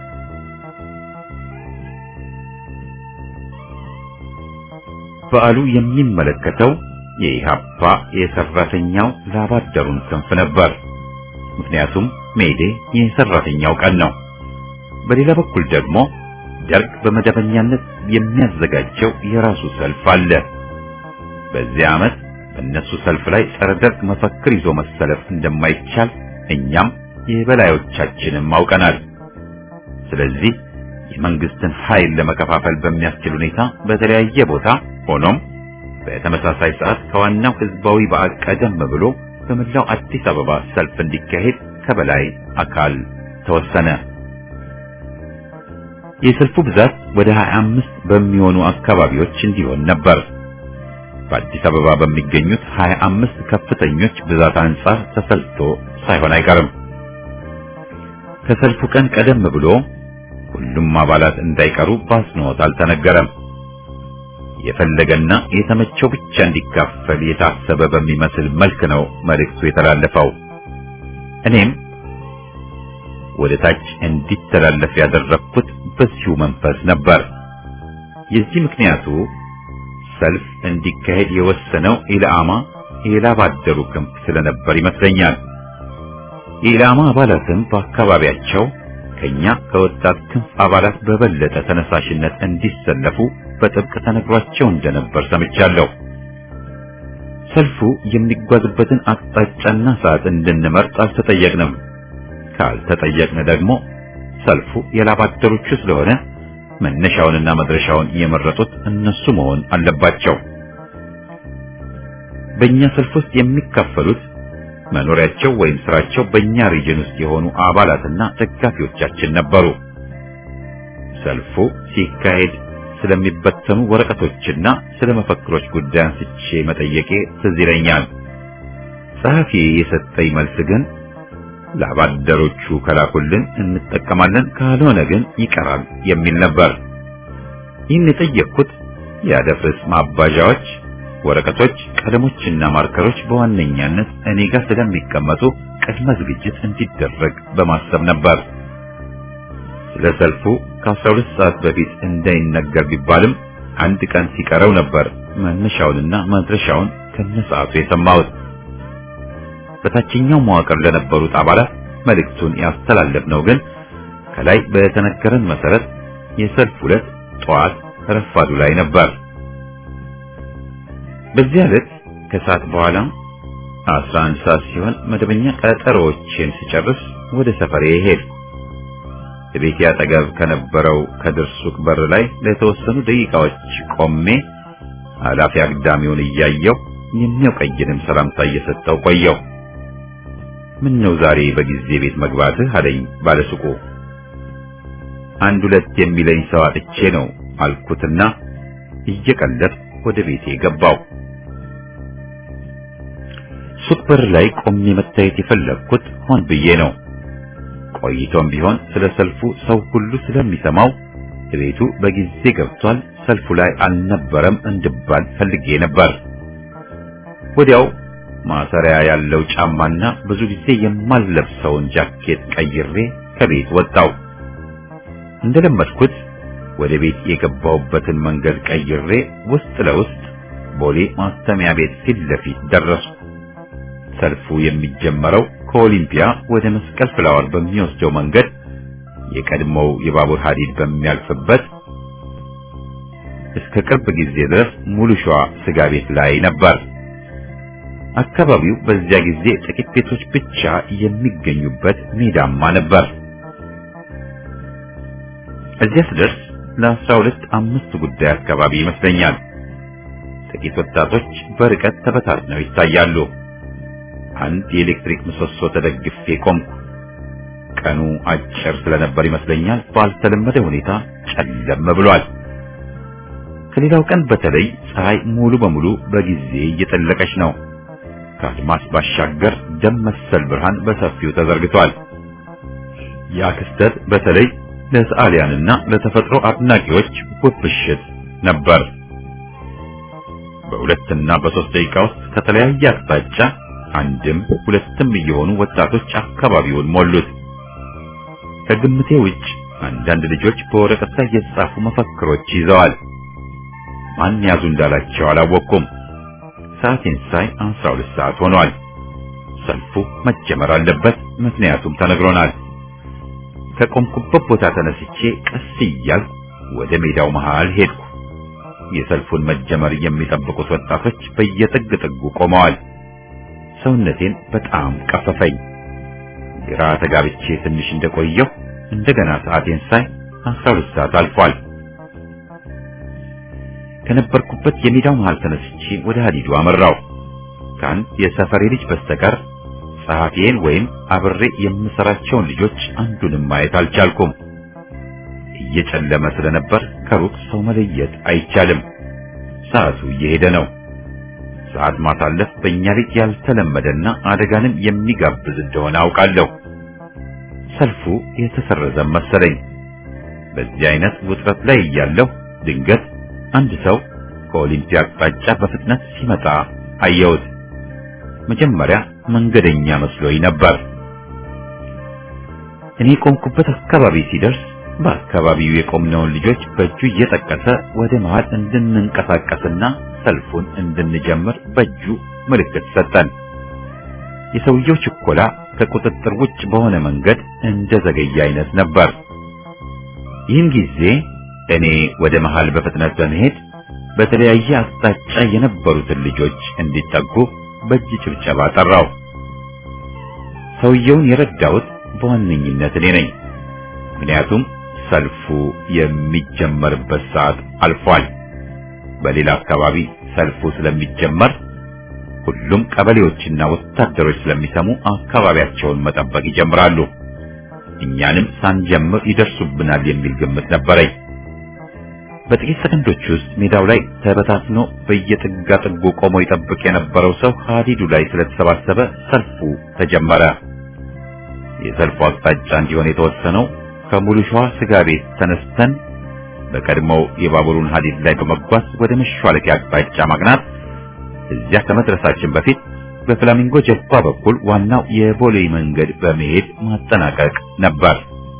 በዓሉ የሚመለከተው የኢሃፓ የሰራተኛው ላባደሩን ክንፍ ነበር። ምክንያቱም ሜይዴ የሰራተኛው ቀን ነው። በሌላ በኩል ደግሞ ደርግ በመደበኛነት የሚያዘጋጀው የራሱ ሰልፍ አለ። በዚህ ዓመት በእነሱ ሰልፍ ላይ ጸረ ደርግ መፈክር ይዞ መሰለፍ እንደማይቻል እኛም የበላዮቻችንም አውቀናል። ስለዚህ የመንግስትን ኃይል ለመከፋፈል በሚያስችል ሁኔታ በተለያየ ቦታ ሆኖም በተመሳሳይ ሰዓት ከዋናው ህዝባዊ በዓል ቀደም ብሎ በመላው አዲስ አበባ ሰልፍ እንዲካሄድ ከበላይ አካል ተወሰነ። የሰልፉ ብዛት ወደ 25 በሚሆኑ አካባቢዎች እንዲሆን ነበር። በአዲስ አበባ በሚገኙት 25 ከፍተኞች ብዛት አንጻር ተሰልቶ ሳይሆን አይቀርም። ከሰልፉ ቀን ቀደም ብሎ ሁሉም አባላት እንዳይቀሩ በአጽንኦት አልተነገረም። የፈለገና የተመቸው ብቻ እንዲካፈል የታሰበ በሚመስል መልክ ነው መልእክቱ የተላለፈው። እኔም ወደ ታች እንዲተላለፍ ያደረግኩት በዚሁ መንፈስ ነበር። የዚህ ምክንያቱ ሰልፍ እንዲካሄድ የወሰነው ኢላማ የላባደሩ ክንፍ ስለነበር ይመስለኛል። የኢላማ አባላትም በአካባቢያቸው ከኛ ከወጣት ክንፍ አባላት በበለጠ ተነሳሽነት እንዲሰለፉ በጥብቅ ተነግሯቸው እንደነበር ሰምቻለሁ። ሰልፉ የሚጓዝበትን አቅጣጫና ሰዓት እንድንመርጥ አልተጠየቅንም። ካልተጠየቅን ደግሞ ሰልፉ የላባደሮቹ ስለሆነ መነሻውንና መድረሻውን የመረጡት እነሱ መሆን አለባቸው። በእኛ ሰልፍ ውስጥ የሚካፈሉት መኖሪያቸው ወይም ስራቸው በእኛ ሪጅን ውስጥ የሆኑ አባላትና ደጋፊዎቻችን ነበሩ። ሰልፉ ሲካሄድ ስለሚበተኑ ወረቀቶችና ስለ መፈክሮች ጉዳይ አንስቼ መጠየቄ ትዝ ይለኛል። ጸሐፊ የሰጠኝ መልስ ግን ለአባደሮቹ ከላኩልን እንጠቀማለን፣ ካልሆነ ግን ይቀራል የሚል ነበር። ይህን የጠየቅኩት የአደፍርስ ማባዣዎች፣ ወረቀቶች፣ ቀለሞችና ማርከሮች በዋነኛነት እኔ ጋር ስለሚቀመጡ ቅድመ ዝግጅት እንዲደረግ በማሰብ ነበር። ስለ ሰልፉ ከ12 ሰዓት በፊት እንዳይነገር ቢባልም አንድ ቀን ሲቀረው ነበር መነሻውንና መድረሻውን ከነሰዓቱ የሰማሁት። በታችኛው መዋቅር ለነበሩት አባላት መልእክቱን ያስተላለፍነው ግን ከላይ በተነገረን መሰረት የሰልፍ ዕለት ጠዋት ረፋዱ ላይ ነበር። በዚህ ዕለት ከሰዓት በኋላ 11 ሰዓት ሲሆን መደበኛ ቀጠሮዎችን ስጨርስ ወደ ሰፈሬ ሄድኩ። ቤቴ አጠገብ ከነበረው ከድር ሱቅ በር ላይ ለተወሰኑ ደቂቃዎች ቆሜ አላፊ አግዳሚውን እያየው የሚያውቀኝንም ሰላምታ እየሰጠው ቆየው። ምን ነው ዛሬ በጊዜ ቤት መግባትህ አለኝ ባለሱቁ። አንድ ሁለት የሚለኝ ሰው አጥቼ ነው አልኩትና እየቀለድኩ ወደ ቤቴ ገባው። ሱቅ በር ላይ ቆሜ መታየት የፈለግኩት ሆን ብዬ ነው። ቆይቶም ቢሆን ስለ ሰልፉ ሰው ሁሉ ስለሚሰማው ቤቱ በጊዜ ገብቷል፣ ሰልፉ ላይ አልነበረም እንድባል ፈልጌ ነበር። ወዲያው ማሰሪያ ያለው ጫማና ብዙ ጊዜ የማልለብሰውን ጃኬት ቀይሬ ከቤት ወጣው። እንደለመድኩት ወደ ቤት የገባሁበትን መንገድ ቀይሬ ውስጥ ለውስጥ ቦሌ ማስተሚያ ቤት ፊት ለፊት ደረስኩ። ሰልፉ የሚጀመረው ከኦሊምፒያ ወደ መስቀል ፍላወር በሚወስደው መንገድ የቀድሞው የባቡር ሐዲድ በሚያልፍበት እስከ ቅርብ ጊዜ ድረስ ሙሉ ሸዋ ስጋ ቤት ላይ ነበር። አካባቢው በዚያ ጊዜ ጥቂት ቤቶች ብቻ የሚገኙበት ሜዳማ ነበር። እዚያ ስደርስ ለአስራ ሁለት አምስት ጉዳይ አካባቢ ይመስለኛል። ጥቂት ወጣቶች በርቀት ተበታትነው ይታያሉ። አንድ የኤሌክትሪክ ምሰሶ ተደግፌ ቆምኩ። ቀኑ አጭር ስለነበር ይመስለኛል ባልተለመደ ሁኔታ ጨለም ብሏል። ከሌላው ቀን በተለይ ፀሐይ ሙሉ በሙሉ በጊዜ እየጠለቀች ነው። ከአድማስ ባሻገር ደም መሰል ብርሃን በሰፊው ተዘርግቷል። ያ ክስተት በተለይ ለሰዓሊያንና ለተፈጥሮ አድናቂዎች ውብ ምሽት ነበር። በሁለትና በሶስት ደቂቃ ውስጥ ከተለያየ አቅጣጫ አንድም ሁለትም እየሆኑ ወጣቶች አካባቢውን ሞሉት። ከግምቴ ውጭ አንዳንድ ልጆች በወረቀት ላይ የተጻፉ መፈክሮች ይዘዋል። ማን ያዙ እንዳላቸው አላወቅኩም። ሰዓቴን ሳይ አስራ ሁለት ሰዓት ሆኗል። ሰልፉ መጀመር አለበት፣ ምክንያቱም ተነግሮናል። ከቆምኩበት ቦታ ተነስቼ ቀስ እያልኩ ወደ ሜዳው መሃል ሄድኩ። የሰልፉን መጀመር የሚጠብቁት ወጣቶች በየጥግ ጥጉ ቆመዋል። ሰውነቴን በጣም ቀፈፈኝ። ግራ ተጋብቼ ትንሽ እንደቆየሁ እንደገና ሰዓቴን ሳይ አስራ ሁለት ሰዓት አልፏል። ከነበርኩበት የሜዳው መሃል ተነስቼ ወደ ሀዲዱ አመራው። ከአንድ የሰፈሬ ልጅ በስተቀር ጸሐፊዬን ወይም አብሬ የምሰራቸውን ልጆች አንዱንም ማየት አልቻልኩም። እየጨለመ ስለነበር ከሩቅ ሰው መለየት አይቻልም። ሰዓቱ እየሄደ ነው። ሰዓት ማሳለፍ በእኛ ቤት ያልተለመደና አደጋንም የሚጋብዝ እንደሆነ አውቃለሁ። ሰልፉ የተሰረዘ መሰለኝ። በዚህ አይነት ውጥረት ላይ እያለሁ ድንገት አንድ ሰው ከኦሊምፒያ አቅጣጫ በፍጥነት ሲመጣ አየሁት። መጀመሪያ መንገደኛ መስሎኝ ነበር። እኔ ቆምኩበት አካባቢ ሲደርስ በአካባቢው የቆምነውን ልጆች በእጁ እየጠቀሰ ወደ መሃል እንድንንቀሳቀስና ሰልፉን እንድንጀምር በእጁ ምልክት ሰጠን። የሰውየው ችኮላ ከቁጥጥር ውጭ በሆነ መንገድ እንደ ዘገየ አይነት ነበር። ይህን ጊዜ እኔ ወደ መሃል በፍጥነት በመሄድ በተለያየ አቅጣጫ የነበሩትን ልጆች እንዲጠጉ በእጅ ጭብጨባ ጠራው። ሰውየውን የረዳሁት በዋነኝነት እኔ ነኝ። ምክንያቱም ሰልፉ የሚጀመርበት ሰዓት አልፏል። በሌላ አካባቢ ሰልፉ ስለሚጀመር ሁሉም ቀበሌዎችና ወታደሮች ስለሚሰሙ አካባቢያቸውን መጠበቅ ይጀምራሉ። እኛንም ሳንጀምር ይደርሱብናል የሚል ግምት ነበረኝ። በጥቂት ሰከንዶች ውስጥ ሜዳው ላይ ተበታትኖ በየጥጋ ጥጉ ቆሞ ይጠብቅ የነበረው ሰው ሀዲዱ ላይ ስለተሰባሰበ ሰልፉ ተጀመረ። የሰልፉ አቅጣጫ እንዲሆን የተወሰነው ከሙሉ ሸዋ ስጋ ቤት ተነስተን በቀድሞው የባቡሩን ሀዲድ ላይ በመጓዝ ወደ መሿለኪያ አቅጣጫ ማቅናት፣ እዚያ ከመድረሳችን በፊት በፍላሚንጎ ጀልባ በኩል ዋናው የቦሌ መንገድ በመሄድ ማጠናቀቅ ነበር።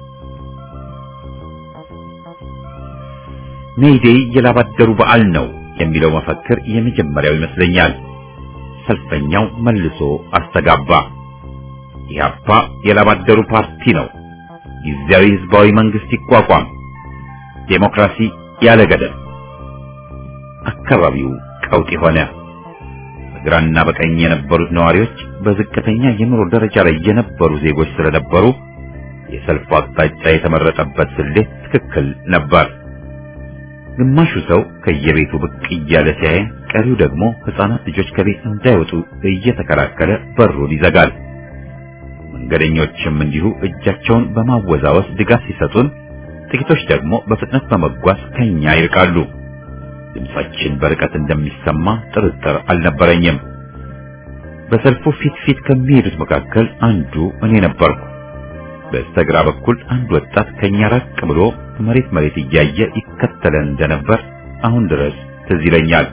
ሜይዴይ የላባደሩ በዓል ነው የሚለው መፈክር የመጀመሪያው ይመስለኛል። ሰልፈኛው መልሶ አስተጋባ። ኢህአፓ የላባደሩ ፓርቲ ነው፣ ጊዜያዊ ህዝባዊ መንግስት ይቋቋም፣ ዴሞክራሲ ያለ ገደብ። አካባቢው ቀውጢ ሆነ። በግራና በቀኝ የነበሩት ነዋሪዎች በዝቅተኛ የኑሮ ደረጃ ላይ የነበሩ ዜጎች ስለነበሩ የሰልፉ አቅጣጫ የተመረጠበት ስሌት ትክክል ነበር። ግማሹ ሰው ከየቤቱ ብቅ እያለ ሲያይ፣ ቀሪው ደግሞ ህፃናት ልጆች ከቤት እንዳይወጡ እየተከላከለ በሩን ይዘጋል። መንገደኞችም እንዲሁ እጃቸውን በማወዛወስ ድጋፍ ሲሰጡን፣ ጥቂቶች ደግሞ በፍጥነት በመጓዝ ከኛ ይርቃሉ። ድምጻችን በርቀት እንደሚሰማ ጥርጥር አልነበረኝም። በሰልፉ ፊት ፊት ከሚሄዱት መካከል አንዱ እኔ ነበርኩ። በስተግራ በኩል አንድ ወጣት ከኛ ራቅ ብሎ መሬት መሬት እያየ ይከተለን እንደነበር አሁን ድረስ ትዝ ይለኛል።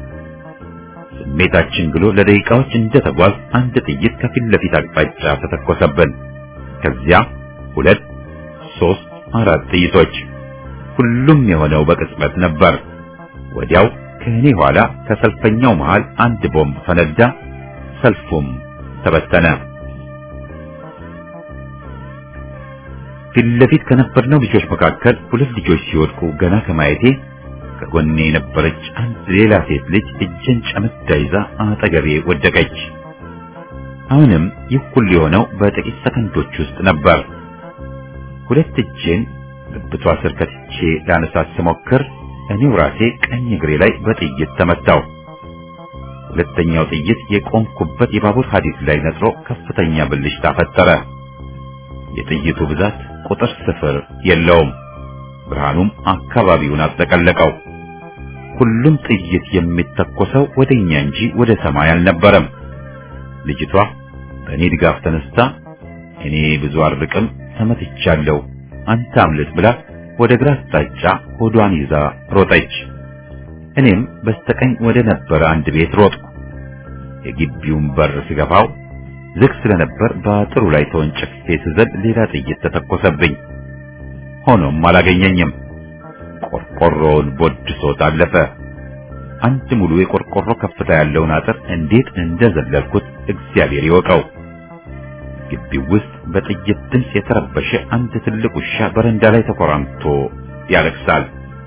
ስሜታችን ግሎ ለደቂቃዎች እንደተጓዝ አንድ ጥይት ከፊት ለፊት አቅጣጫ ተተኮሰብን። ከዚያ ሁለት፣ ሶስት፣ አራት ጥይቶች። ሁሉም የሆነው በቅጽበት ነበር። ወዲያው ከእኔ ኋላ ከሰልፈኛው መሃል አንድ ቦምብ ፈነዳ። ሰልፉም ተበተነ። ፊት ለፊት ከነበርነው ልጆች መካከል ሁለት ልጆች ሲወድቁ ገና ከማየቴ ከጎኔ የነበረች አንድ ሌላ ሴት ልጅ እጄን ጨምዳ ይዛ አጠገቤ ወደቀች። አሁንም ይህ ሁሉ የሆነው በጥቂት ሰከንዶች ውስጥ ነበር። ሁለት እጄን ብብቷ ስር ከትቼ ላነሳት ስሞክር እኔው ራሴ ቀኝ እግሬ ላይ በጥይት ተመታው። ሁለተኛው ጥይት የቆምኩበት የባቡር ሐዲድ ላይ ነጥሮ ከፍተኛ ብልሽታ ፈጠረ። የጥይቱ ብዛት ቁጥር ስፍር የለውም። ብርሃኑም አካባቢውን አጠቀለቀው። ሁሉም ጥይት የሚተኮሰው ወደኛ እንጂ ወደ ሰማይ አልነበረም። ልጅቷ በእኔ ድጋፍ ተነስታ እኔ ብዙ አርቅም ተመትቻለሁ፣ አንተ አምልጥ ብላ ወደ ግራ አቅጣጫ ሆዷን ይዛ ሮጠች። እኔም በስተቀኝ ወደ ነበረ አንድ ቤት ሮጥኩ። የግቢውን በር ስገፋው ዝግ ስለነበር በአጥሩ ላይ ተወንጭፌ ስዘል ሌላ ጥይት ተተኮሰብኝ። ሆኖም አላገኘኝም። ቆርቆሮውን ቦድሶት አለፈ። አንድ ሙሉ የቆርቆሮ ከፍታ ያለውን አጥር እንዴት እንደዘለልኩት እግዚአብሔር ይወቀው። ግቢው ውስጥ በጥይት ድምፅ የተረበሸ አንድ ትልቅ ውሻ በረንዳ ላይ ተኮራምቶ ያለቅሳል።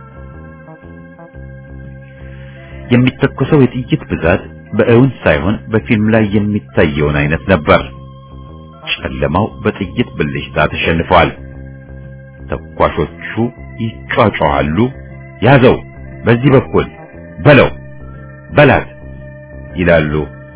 የሚተኮሰው የጥይት ብዛት በእውን ሳይሆን በፊልም ላይ የሚታየውን አይነት ነበር። ጨለማው በጥይት ብልሽታ ተሸንፏል። ተኳሾቹ ይጫጫዋሉ። ያዘው፣ በዚህ በኩል በለው፣ በላት ይላሉ።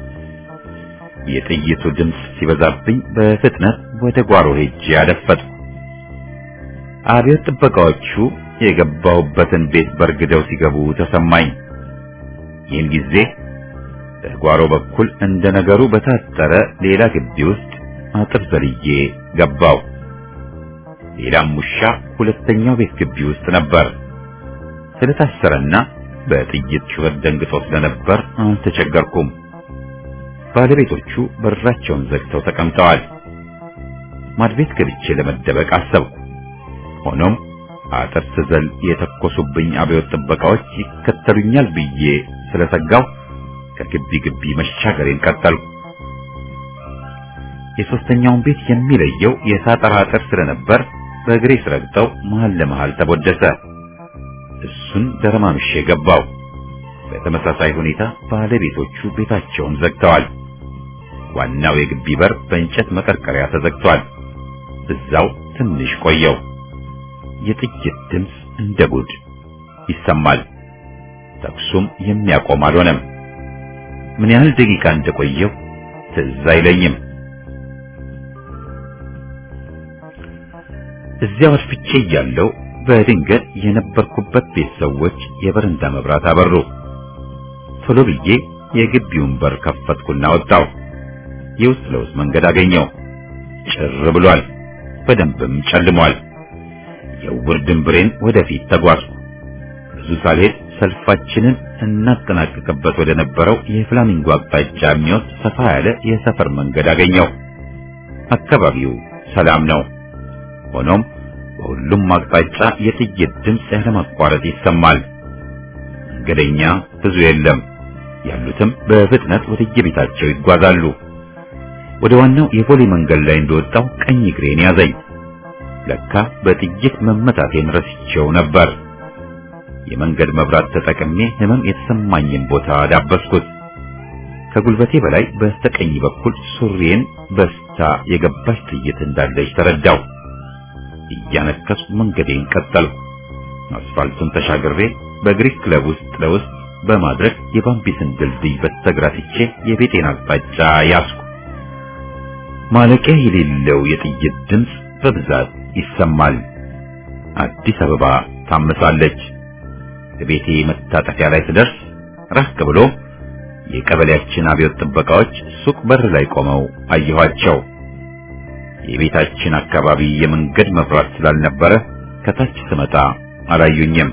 የጥይቱ ድምፅ ሲበዛብኝ በፍጥነት ወደ ጓሮ ሄጄ አደፈጥኩ። አብዮት ጥበቃዎቹ የገባሁበትን ቤት በርግደው ሲገቡ ተሰማኝ። ይህን ጊዜ በጓሮ በኩል እንደ ነገሩ በታጠረ ሌላ ግቢ ውስጥ አጥር ዘልዬ ገባው። ሌላም ውሻ ሁለተኛው ቤት ግቢ ውስጥ ነበር። ስለታሰረና በጥይት ጩኸት ደንግጦ ስለነበር አልተቸገርኩም። ባለቤቶቹ በራቸውን ዘግተው ተቀምጠዋል። ማድቤት ገብቼ ለመደበቅ አሰብኩ። ሆኖም አጥር ስዘል የተኮሱብኝ አብዮት ጥበቃዎች ይከተሉኛል ብዬ ስለሰጋው ከግቢ ግቢ መሻገሬን ቀጠልኩ። የሶስተኛውን ቤት የሚለየው የሳጠራ አጥር ስለነበር በእግሬ ስረግጠው መሃል ለመሃል ተቦደሰ። እሱን ደረማምሼ ገባው። በተመሳሳይ ሁኔታ ባለቤቶቹ ቤታቸውን ዘግተዋል። ዋናው የግቢ በር በእንጨት መቀርቀሪያ ተዘግቷል። እዛው ትንሽ ቆየው። የጥይት ድምፅ እንደ ጉድ ይሰማል። ተኩሱም የሚያቆም አልሆነም። ምን ያህል ደቂቃ እንደቆየው ትዝ አይለኝም። እዚያው አድፍቼ እያለሁ በድንገት የነበርኩበት ቤት ሰዎች የበረንዳ መብራት አበሩ። ቶሎ ብዬ የግቢውን በር ከፈትኩና ወጣሁ። የውስጥ ለውስጥ መንገድ አገኘው። ጭር ብሏል፣ በደንብም ጨልሟል። የውር ድንብሬን ወደፊት ተጓዝኩ። ብዙ ሳልሄድ ሰልፋችንን እናጠናቅቅበት ወደ ነበረው የፍላሚንጎ አቅጣጫ የሚወስድ ሰፋ ያለ የሰፈር መንገድ አገኘው። አካባቢው ሰላም ነው። ሆኖም በሁሉም አቅጣጫ የጥይት ድምፅ ያለማቋረጥ ይሰማል። መንገደኛ ብዙ የለም። ያሉትም በፍጥነት ወደ የቤታቸው ይጓዛሉ። ወደ ዋናው የፖሊ መንገድ ላይ እንደወጣው ቀኝ እግሬን ያዘኝ። ለካ በጥይት መመታቴን ረስቼው ነበር። የመንገድ መብራት ተጠቅሜ ህመም የተሰማኝን ቦታ ዳበስኩት። ከጉልበቴ በላይ በስተቀኝ በኩል ሱሪዬን በስታ የገባች ጥይት እንዳለች ተረዳው። እያነከስኩ መንገዴን ቀጠልኩ። አስፋልቱን ተሻግሬ በግሪክ ክለብ ውስጥ ለውስጥ በማድረግ የባምቢስን ድልድይ በስተግራ ትቼ የቤቴን አቅጣጫ ያዝኩ። ማለቂያ የሌለው የጥይት ድምፅ በብዛት ይሰማል። አዲስ አበባ ታምሳለች። ቤቴ መታጠፊያ ላይ ስደርስ ራቅ ብሎ የቀበሌያችን አብዮት ጥበቃዎች ሱቅ በር ላይ ቆመው አየኋቸው። የቤታችን አካባቢ የመንገድ መብራት ስላልነበረ ከታች ስመጣ አላዩኝም።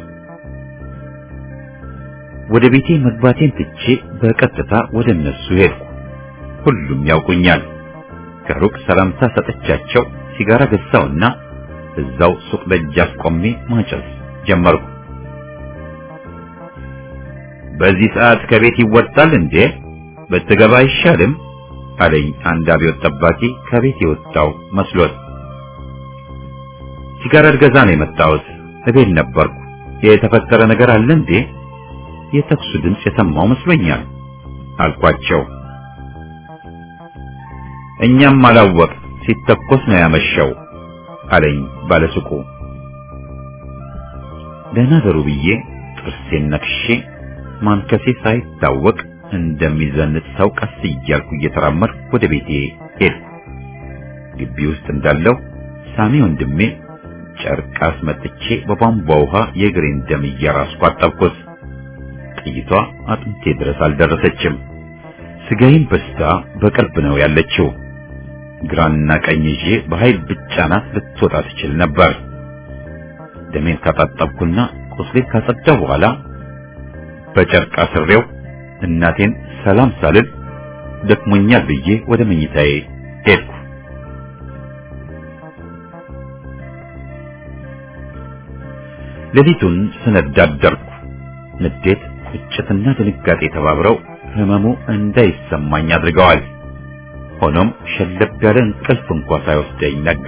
ወደ ቤቴ መግባቴን ትቼ በቀጥታ ወደ እነሱ ሄድኩ። ሁሉም ያውቁኛል። ከሩቅ ሰላምታ ሰጥቻቸው ሲጋራ ገዛውና እዛው ሱቅ ደጃፍ ቆሜ ማጨስ ጀመርኩ። በዚህ ሰዓት ከቤት ይወጣል እንዴ? ብትገባ አይሻልም? አለኝ አንድ አብዮት ጠባቂ ከቤት የወጣው መስሎት። ሲጋራ ልገዛ ነው የመጣሁት። እቤት ነበርኩ። የተፈጠረ ነገር አለ እንዴ? የተኩሱ ድምፅ የሰማው መስሎኛል አልኳቸው። እኛም አላወቅ ሲተኮስ ነው ያመሸው አለኝ ባለሱቁ። ደህና ደሩ ብዬ ጥርሴን ነክሼ ማንከሴ ሳይታወቅ እንደሚዘንጥ ሰው ቀስ እያልኩ እየተራመድኩ ወደ ቤቴ ሄድኩ። ግቢ ውስጥ እንዳለው ሳሚ ወንድሜ ጨርቅ አስመጥቼ በቧንቧ ውሃ የእግሬን ደም እያራስኩ አጠብኩት። ጥይቷ አጥንቴ ድረስ አልደረሰችም። ስጋዬን በስታ በቅርብ ነው ያለችው። ግራና ቀኝ ይዤ በኃይል ብቻናት ልትወጣ ትችል ነበር። ደሜን ካጣጠብኩና ቁስሌን ካጸዳሁ በኋላ በጨርቅ አስሬው እናቴን ሰላም ሳልል ደክሞኛል ብዬ ወደ መኝታዬ ሄድኩ። ሌሊቱን ስነዳ አደርኩ። ንዴት፣ ቁጭትና ድንጋጤ ተባብረው ህመሙ እንዳይሰማኝ አድርገዋል። ሆኖም ሸለብ ያለ እንቅልፍ እንኳ ሳይወስደኝ ነጋ።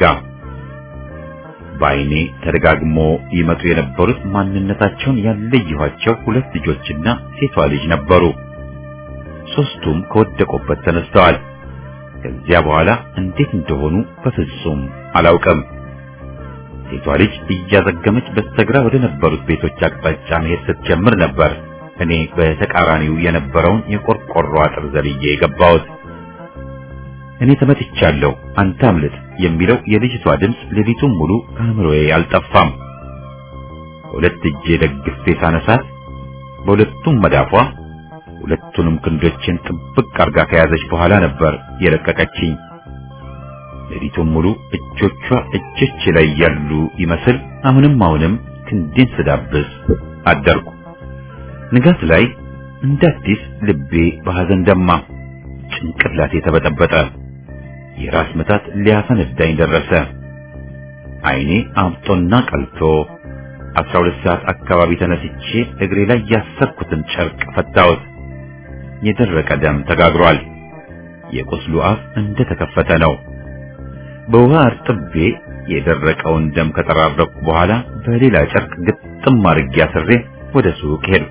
በዓይኔ ተደጋግሞ ይመጡ የነበሩት ማንነታቸውን ያለየኋቸው ሁለት ልጆችና ሴቷ ልጅ ነበሩ። ሦስቱም ከወደቁበት ተነስተዋል። ከዚያ በኋላ እንዴት እንደሆኑ በፍጹም አላውቅም። ሴቷ ልጅ እያዘገመች በስተግራ ወደ ነበሩት ቤቶች አቅጣጫ መሄድ ስትጀምር ነበር እኔ በተቃራኒው የነበረውን የቆርቆሮ አጥር ዘልዬ የገባሁት። እኔ ተመትቻለሁ፣ አንተ አምልጥ የሚለው የልጅቷ ድምፅ ሌሊቱን ሙሉ ከአእምሮዬ አልጠፋም። ሁለት እጄ ደግፌ ሳነሳት በሁለቱም መዳፏ ሁለቱንም ክንዶችን ጥብቅ አርጋ ከያዘች በኋላ ነበር የለቀቀችኝ። ሌሊቱን ሙሉ እጆቿ እጆቼ ላይ ያሉ ይመስል አሁንም አሁንም ክንዴን ስዳብስ አደርኩ። ንጋት ላይ እንደ አዲስ ልቤ በሐዘን ደማ፣ ጭንቅላቴ ተበጠበጠ። የራስ ምታት ሊያፈነዳኝ ደረሰ። ዓይኔ አብጦና ቀልቶ አስራ ሁለት ሰዓት አካባቢ ተነስቼ እግሬ ላይ ያሰርኩትን ጨርቅ ፈታሁት። የደረቀ ደም ተጋግሯል። የቁስሉ አፍ እንደተከፈተ ነው። በውሃ እርጥቤ የደረቀውን ደም ከጠራረኩ በኋላ በሌላ ጨርቅ ግጥም አድርጌ አስሬ ወደ ሱቅ ሄድኩ።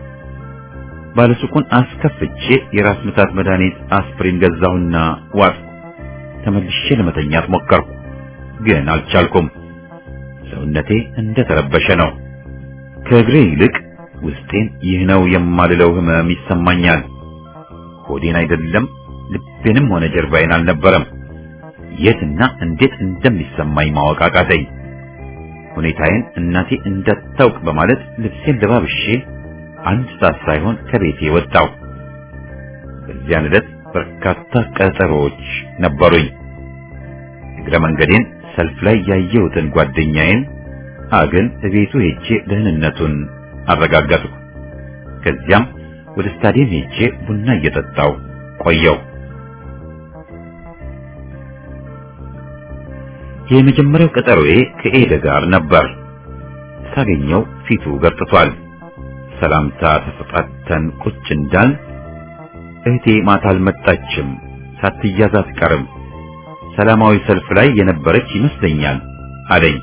ባለሱቁን አስከፍቼ የራስ ምታት መድኃኒት አስፕሪን ገዛሁና ዋጥኩ። ተመልሼ ለመተኛት ሞከርኩ፣ ግን አልቻልኩም። ሰውነቴ እንደተረበሸ ነው። ከእግሬ ይልቅ ውስጤን ይህ ነው የማልለው ህመም ይሰማኛል። ሆዴን አይደለም ልቤንም ሆነ ጀርባዬን አልነበረም። የትና እንዴት እንደሚሰማኝ ማወቅ አቃተኝ። ሁኔታዬን እናቴ እንዳታውቅ በማለት ልብሴን ለባብሼ አንድ ሰዓት ሳይሆን ከቤቴ ወጣሁ። በዚያን ዕለት በርካታ ቀጠሮዎች ነበሩኝ። እግረ መንገዴን ሰልፍ ላይ ያየሁትን ጓደኛዬን አግን እቤቱ ሄጄ ደህንነቱን አረጋገጥኩ። ከዚያም ወደ ስታዲየም ሄጄ ቡና እየጠጣሁ ቆየው። የመጀመሪያው ቀጠሮዬ ከኤደ ጋር ነበር። ሳገኘው ፊቱ ገርጥቷል። ሰላምታ ተሰጣተን ቁጭ እንዳል እህቴ ማታ አልመጣችም፣ ሳትያዝ አትቀርም፣ ሰላማዊ ሰልፍ ላይ የነበረች ይመስለኛል አለኝ።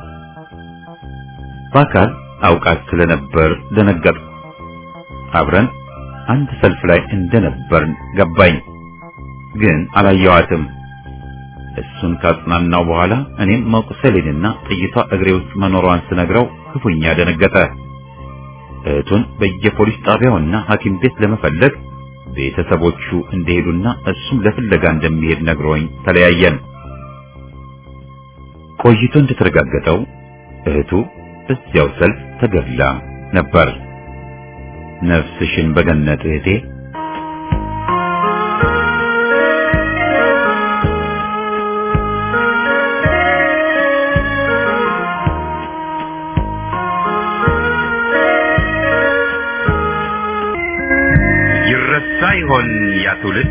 በአካል አውቃት ስለነበር ደነገጥኩ። አብረን አንድ ሰልፍ ላይ እንደነበርን ገባኝ፣ ግን አላየዋትም። እሱን ካጽናናው በኋላ እኔም መቁሰሌንና ጥይቷ እግሬ ውስጥ መኖሯን ስነግረው ክፉኛ ደነገጠ። እህቱን በየፖሊስ ጣቢያውና ሐኪም ቤት ለመፈለግ ቤተሰቦቹ እንደሄዱና እሱም ለፍለጋ እንደሚሄድ ነግሮኝ ተለያየን። ቆይቶ እንደተረጋገጠው እህቱ እዚያው ሰልፍ ተገድላ ነበር። ነፍስሽን በገነት እህቴ። ይረሳ ይሆን ያ ትውልድ?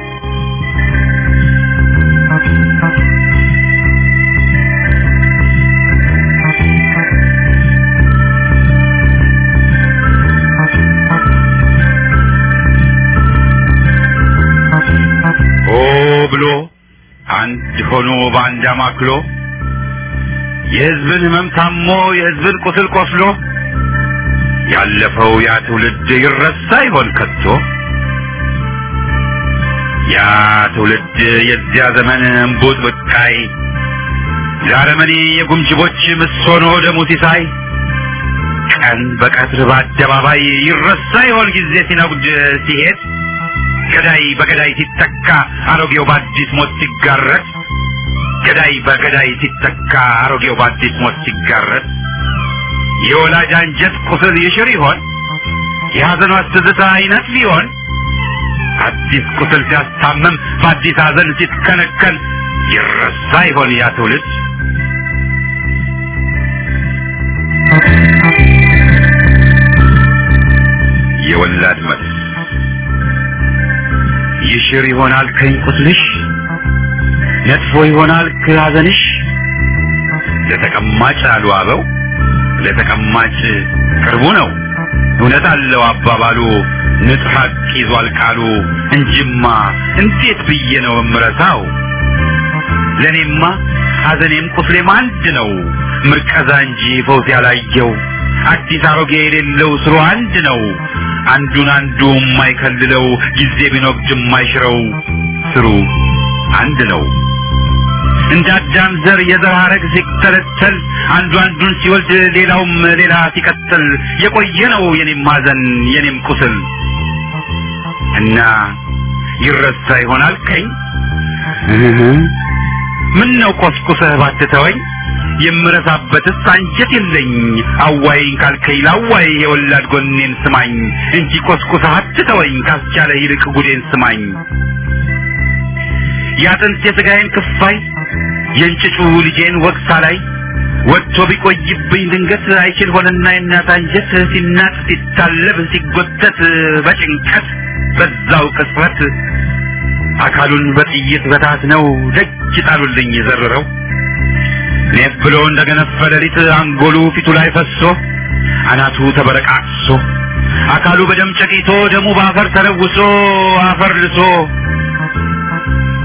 ሆ ብሎ አንድ ሆኖ በአንድ አማክሎ የሕዝብን ሕመም ታሞ የሕዝብን ቁስል ቆስሎ ያለፈው ያ ትውልድ ይረሳ ይሆን ከቶ? ያ ትውልድ የዚያ ዘመን እምቡጥ ብቃይ ዛረመኔ የጉምጅቦች ምሶኖ ደሙ ሲሳይ ቀን በቀትር በአደባባይ ይረሳ ይሆን ጊዜ ሲነጉድ ሲሄድ ገዳይ በገዳይ ሲተካ አሮጌው በአዲስ ሞት ሲጋረጥ ገዳይ በገዳይ ሲተካ አሮጌው በአዲስ ሞት ሲጋረጥ የወላጅ አንጀት ቁስል ይሽር ይሆን የሐዘኗ ትዝታ አይነት ሊሆን አዲስ ቁስል ሲያስታምም በአዲስ ሐዘን ሲትከነከን ይረሳ ይሆን ያ ትውልድ? የወላድ መልስ ይሽር ይሆናል ከኝ ቁስልሽ ነጥፎ ይሆናል ከሐዘንሽ ለተቀማጭ አሉ አበው ለተቀማጭ ቅርቡ ነው እውነት አለው አባባሉ ንጹሕ ሐቅ ይዟል ቃሉ እንጂማ እንዴት ብዬ ነው እምረሳው ለእኔማ ሐዘኔም ቁስሌም አንድ ነው ምርቀዛ እንጂ ፈውስ ያላየው አዲስ አሮጌ የሌለው ስሩ አንድ ነው አንዱን አንዱ የማይከልለው ጊዜ ቢኖግድ የማይሽረው ስሩ አንድ ነው እንደ አዳም ዘር የዘር ሐረግ ሲተለተል አንዱ አንዱን ሲወልድ ሌላውም ሌላ ሲቀጥል የቆየ ነው የኔም ሐዘን የኔም ቁስል እና ይረሳ ይሆናል ከኝ ምን ነው ቆስቁሰህ ባትተወኝ የምረሳበትስ አንጀት የለኝ አዋይኝ ካልከኝ ላዋይ የወላድ ጎኔን ስማኝ እንጂ ቆስቁሰህ አትተወኝ ካስቻለ ይልቅ ጉዴን ስማኝ የአጥንት የሥጋዬን ክፋይ የእንጭጩ ልጄን ወቅሳ ላይ ወጥቶ ቢቆይብኝ ድንገት አይችል ሆነና የእናት አንጀት ሲናጥ ሲታለብ ሲጎተት በጭንቀት በዛው ቅጽበት አካሉን በጥይት በታት ነው ደጅ ጣሉልኝ የዘረረው ኔፍ ብሎ እንደገነፈ ሌሊት አንጎሉ ፊቱ ላይ ፈሶ አናቱ ተበረቃቅሶ አካሉ በደም ጨቂቶ ደሙ በአፈር ተለውሶ አፈር ልሶ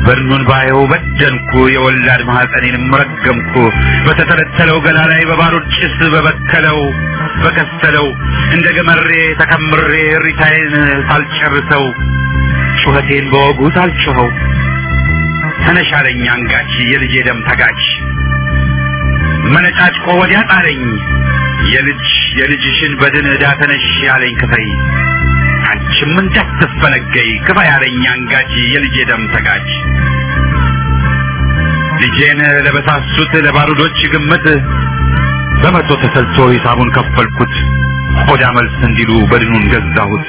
በድኑን ባየው በደንኩ የወላድ ማህፀኔንም ረገምኩ በተተለተለው ገላ ላይ በባሩድ ጭስ በበከለው በከሰለው እንደ ገመሬ ተከምሬ እሪታዬን ሳልጨርሰው ጩኸቴን በወጉ ሳልጮኸው ተነሻለኝ አንጋች የልጄ ደም ተጋች መነጫጭቆ ወዲያ ጣለኝ የልጅ የልጅሽን በድን ዕዳ ተነሽ ያለኝ ክፈይ አንቺም እንዳትፈነገይ ክፋ ያለኝ አንጋች የልጄ ደም ተጋች ልጄን ለበሳሱት ለባሩዶች ግምት በመቶ ተሰልቶ ሂሳቡን ከፈልኩት ቆዳ መልስ እንዲሉ በድኑን ገዛሁት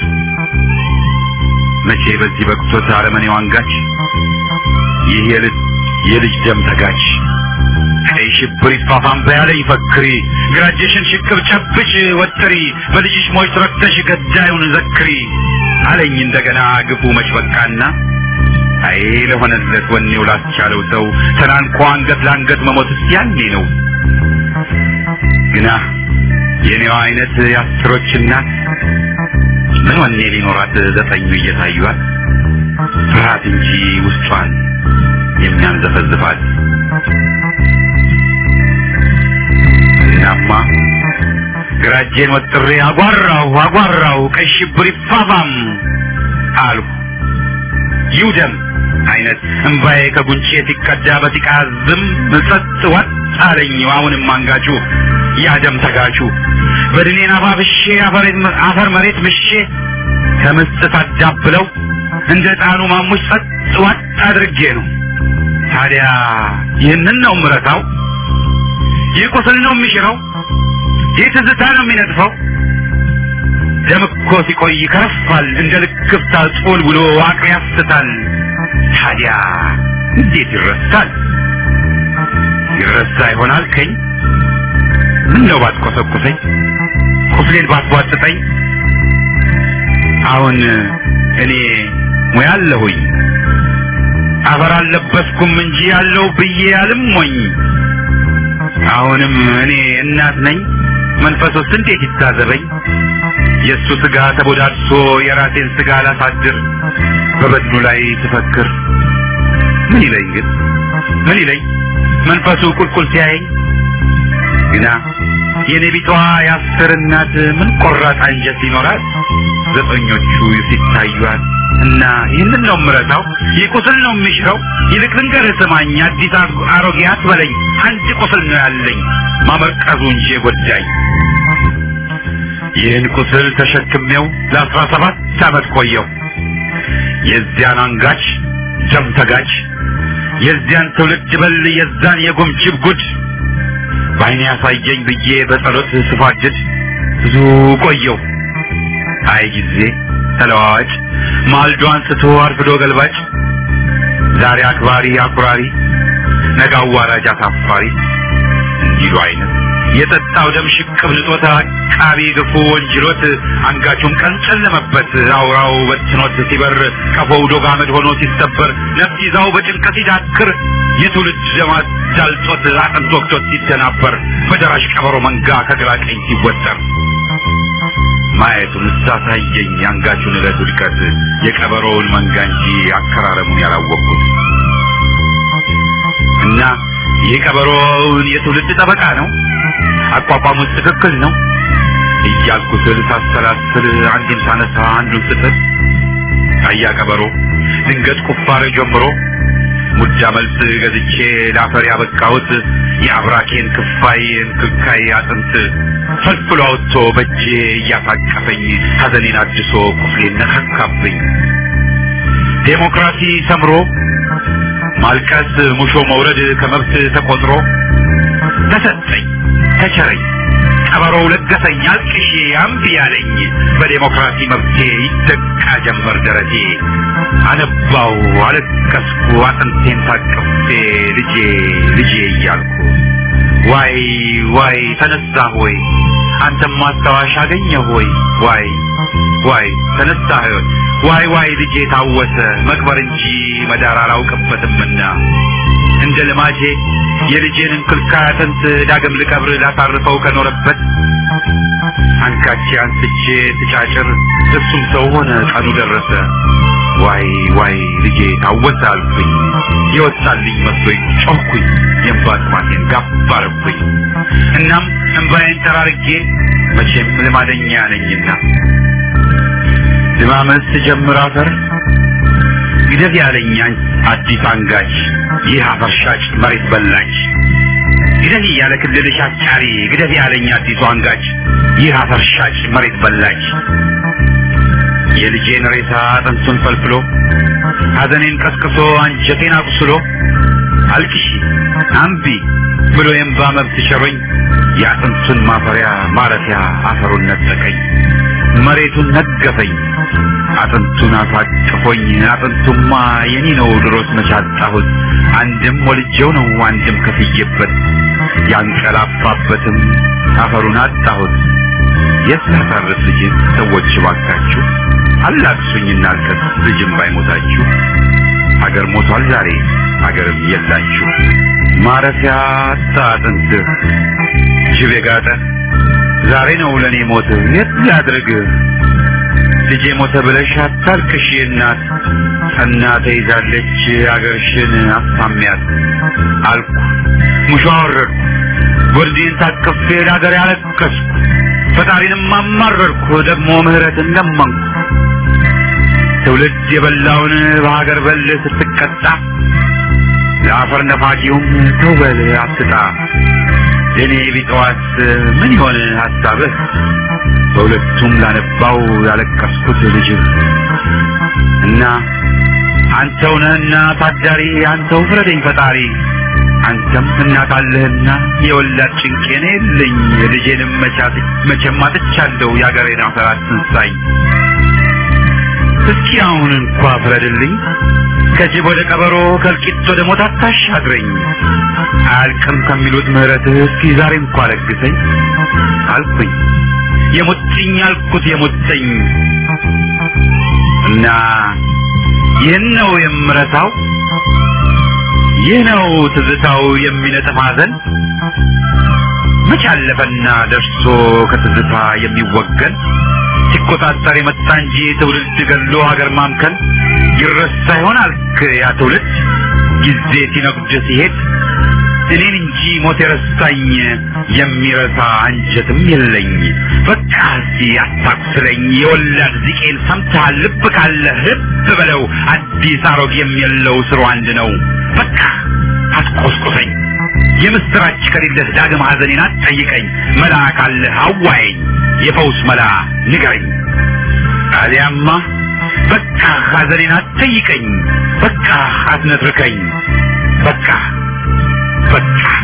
መቼ በዚህ በቅቶት አረመኔው አንጋች ይህ የልጅ የልጅ ደም ተጋች ቀይ ሽብር ይፋፋም በያለኝ ፈክሪ ግራጅሽን ሽቅብ ጨብጭ ወጥሪ በልጅሽ ሞች ረክተሽ ገዳዩን ዘክሪ አለኝ እንደገና ግፉ መች በቃና አይ ለሆነለት ወኔው ላስቻለው ሰው ተናንቆ አንገት ለአንገት መሞትስ ያኔ ነው ግና የኔዋ አይነት የአስሮች እናት ምን ወኔ ሊኖራት ዘጠኙ እየታዩት ፍርሃት እንጂ ውስጧን የሚያንዘፈዝፋት እናማ ግራጄን ወጥሬ አጓራሁ አጓራሁ ቀይ ሽብር ይፋፋም አልሁ ይውደም አይነት እምባዬ ከጉንጬ ሲቀዳ በሲቃ ዝም ጸጥ ወጥ አለኝ አሁንም አንጋቹ ያደም ተጋቹ በድኔን አባብሼ አፈር መሬት ምሼ ከምስጥ አዳብለው እንደ ጣኑ ማሙሽ ጸጥ ወጥ አድርጌ ነው ታዲያ ይህንን ነው ምረታው ይህ ቁስል ነው የሚሽረው ይህ ትዝታ ነው የሚነጥፈው ደም እኮ ሲቆይ ከረፋል እንደ ልክፍታ ጾል ብሎ አቅር ያስታል ታዲያ እንዴት ይረሳል ይረሳ ይሆናል ከኝ ምን ነው ባትቆሰቁሰኝ ቁስሌን ባትቧጥጠኝ አሁን እኔ ሙያ አለሁኝ አፈር አልለበስኩም እንጂ ያለው ብዬ አልሞኝ አሁንም እኔ እናት ነኝ መንፈሱስ እንዴት ይታዘበኝ የእሱ ስጋ ተቦዳድሶ የራሴን ስጋ ላሳድር በበድኑ ላይ ትፈክር ምን ይለኝ ግን ምን ይለኝ መንፈሱ ቁልቁል ሲያየኝ ግና የኔ ቢቷ የአስር እናት ምን ቆራጥ አንጀት ይኖራል ዘጠኞቹ ሲታዩት እና ይህንን ነው ምረታው ይህ ቁስል ነው የሚሽረው ይልቅ ልንገርህ ስማኝ አዲስ አሮጌ አትበለኝ አንድ ቁስል ነው ያለኝ ማመርቀዙ እንጂ የጎዳኝ ይህን ቁስል ተሸክሜው ለአስራ ሰባት ዓመት ቆየው የዚያን አንጋች ደም ተጋች የዚያን ትውልድ በል የዛን የጉምጅብ ጉድ በአይኔ ያሳየኝ ብዬ በጸሎት ስፋጅድ ብዙ ቆየው አይ ጊዜ ተለዋዋጭ ማልዶ አንስቶ አርፍዶ ገልባጭ ዛሬ አክባሪ አኩራሪ ነገ አዋራጅ አሳፋሪ እንዲሉ አይነት የጠጣው ደም ሽቅብ ንጦት አቃቢ ግፉ ወንጅሎት አንጋቹም ቀን ጨለመበት አውራው በትኖት ሲበር ቀፎው ዶግ አመድ ሆኖ ሲሰበር ነፍስ ይዛው በጭንቀት ሲዳክር የትውልድ ደማት ዳልጦት አጥንት ወቅቶት ሲደናበር በደራሽ ቀበሮ መንጋ ከግራ ቀኝ ሲወጠር ማየቱን ሳሳየኝ የአንጋቹን ዕለት ውድቀት የቀበሮውን መንጋ እንጂ አከራረሙን ያላወቅኩት እና ይህ ቀበሮውን የትውልድ ጠበቃ ነው አቋቋሙት ትክክል ነው እያልኩ ስል ሳሰላስል አንዱን ሳነሳ አንዱን ስጥል አያ ቀበሮ ድንገት ቁፋሬ ጀምሮ ሙዳ መልስ ገዝቼ ለአፈር ያበቃሁት የአብራኬን ክፋይ እንክልካይ አጥንት ፈልፍሎ አውጥቶ በእጄ እያታቀፈኝ ሐዘኔን አድሶ ቁስሌን ነካካብኝ ዴሞክራሲ ሰምሮ ማልቀስ ሙሾ መውረድ ከመብት ተቆጥሮ ተሰጠኝ ተቸረኝ ቀበሮው ለገሰኝ አልቅሼ አምቢ ያለኝ በዴሞክራሲ መብቴ ይደቃ ጀመር ደረቴ አነባው አለቀስኩ አጥንቴን ታቅፌ ልጄ ልጄ እያልኩ ዋይ ዋይ ተነሳ ሆይ አንተም ማስታወሻ አገኘ ሆይ ዋይ ዋይ ተነሳ ሆይ ዋይ ዋይ ልጄ ታወሰ መቅበር እንጂ መዳር አላውቅበትምና እንደ ልማጄ የልጄን እንክልካይ አጥንት ዳግም ልቀብር ላሳርፈው ከኖረበት አንካቼ አንስቼ ትጫጭር እሱም ሰው ሆነ ቀኑ ደረሰ ዋይ ዋይ ልጄ ታወሰ አልኩኝ የወጣልኝ መስሎኝ ጮኩኝ የእንባ ጥማቴን ጋብ አረኩኝ እናም እንባዬን ጠራርጌ መቼም ልማደኛ ነኝና ድማመት ስጀምር አፈር ግደት ያለኝ አዲስ አንጋች ይህ አፈር ሻጭ መሬት በላች ግደት ያለ ክልልሽ አጫሪ ግደት ያለኝ አዲሱ አንጋች ይህ አፈር ሻጭ መሬት በላች የልጄን ሬሳ አጥንቱን ፈልፍሎ ሐዘኔን ቀስቅሶ አንጀቴን አቁስሎ አልቅሺ አምቢ ብሎ የእምባ መብት ቸሮኝ የአጥንቱን ማፈሪያ ማረፊያ አፈሩን ነጠቀኝ መሬቱን ነገፈኝ አጥንቱን አሳቅፎኝ አጥንቱማ የኔ ነው ድሮስ መቻጣሁት አንድም ወልጄው ነው አንድም ከፍዬበት ያንቀላፋበትም አፈሩን አጣሁት የት ላሳርፍ ልጅን ሰዎች ባካችሁ አላቅሱኝ እናልቀስ ልጅም ባይሞታችሁ ሀገር ሞቷል ዛሬ ሀገርም የላችሁ ማረፊያ አጣ አጥንትህ ጅብ የጋጠ ዛሬ ነው ለእኔ ሞት የት ላድርግ ልጄ ሞተ ብለሽ አታልቅሽ እናት ጸና ተይዛለች አገርሽን አሳሚያት አልኩ ሙሾ አወረድኩ ጎርዴን ታቅፌ ለአገር ያለቀስኩ ፈጣሪንም አማረርኩ ደግሞ ምህረትን ለመንኩ ትውልድ የበላውን በሀገር በል ስትቀጣ ለአፈር ነፋቂውም ተውበል አትጣ ለእኔ ቢጠዋት ምን ይሆን ሀሳብህ በሁለቱም ላነባው ያለቀስኩት ልጅህ እና አንተው ነህና ታዳሪ አንተው ፍረደኝ ፈጣሪ አንተም እናት አለህና የወላድ ጭንቄን የለኝ ልጄንም መቻት መቼም አጥቻለሁ የአገሬን አፈር አትንሳኝ እስኪ አሁን እንኳ ፍረድልኝ ከጅብ ወደ ቀበሮ ከእልቂት ወደ ሞት አታሻግረኝ አያልቅም ከሚሉት ምህረትህ እስኪ ዛሬ እንኳ ለግሰኝ አልኩኝ የሙጥኝ አልኩት የሙጥኝ እና ይህን ነው የምረሳው ይህ ነው ትዝታው የሚነጥፍ ሐዘን መች አለፈና ደርሶ ከትዝታ የሚወገን ሲቆጣጠር የመጣ እንጂ ትውልድ ገሎ ሀገር ማምከን ይረሳ ይሆን አልክ ያ ትውልድ ጊዜ ሲነጉድ ሲሄድ እኔን እንጂ ሞት የረሳኝ የሚረሳ አንጀትም የለኝ። በቃ እስቲ አታቁስለኝ የወላድ ዚቄን ሰምተሃል? ልብ ካለ ልብ በለው አዲስ አሮጌም የለው ስሩ አንድ ነው። በቃ አትቆስቁሰኝ የምስራች ከሌለህ ዳግም ሐዘኔን አትጠይቀኝ። መላ ካለህ አዋየኝ የፈውስ መላ ንገረኝ። አሊያማ በቃ ሐዘኔን አትጠይቀኝ። በቃ አትነትርከኝ። በቃ በቃ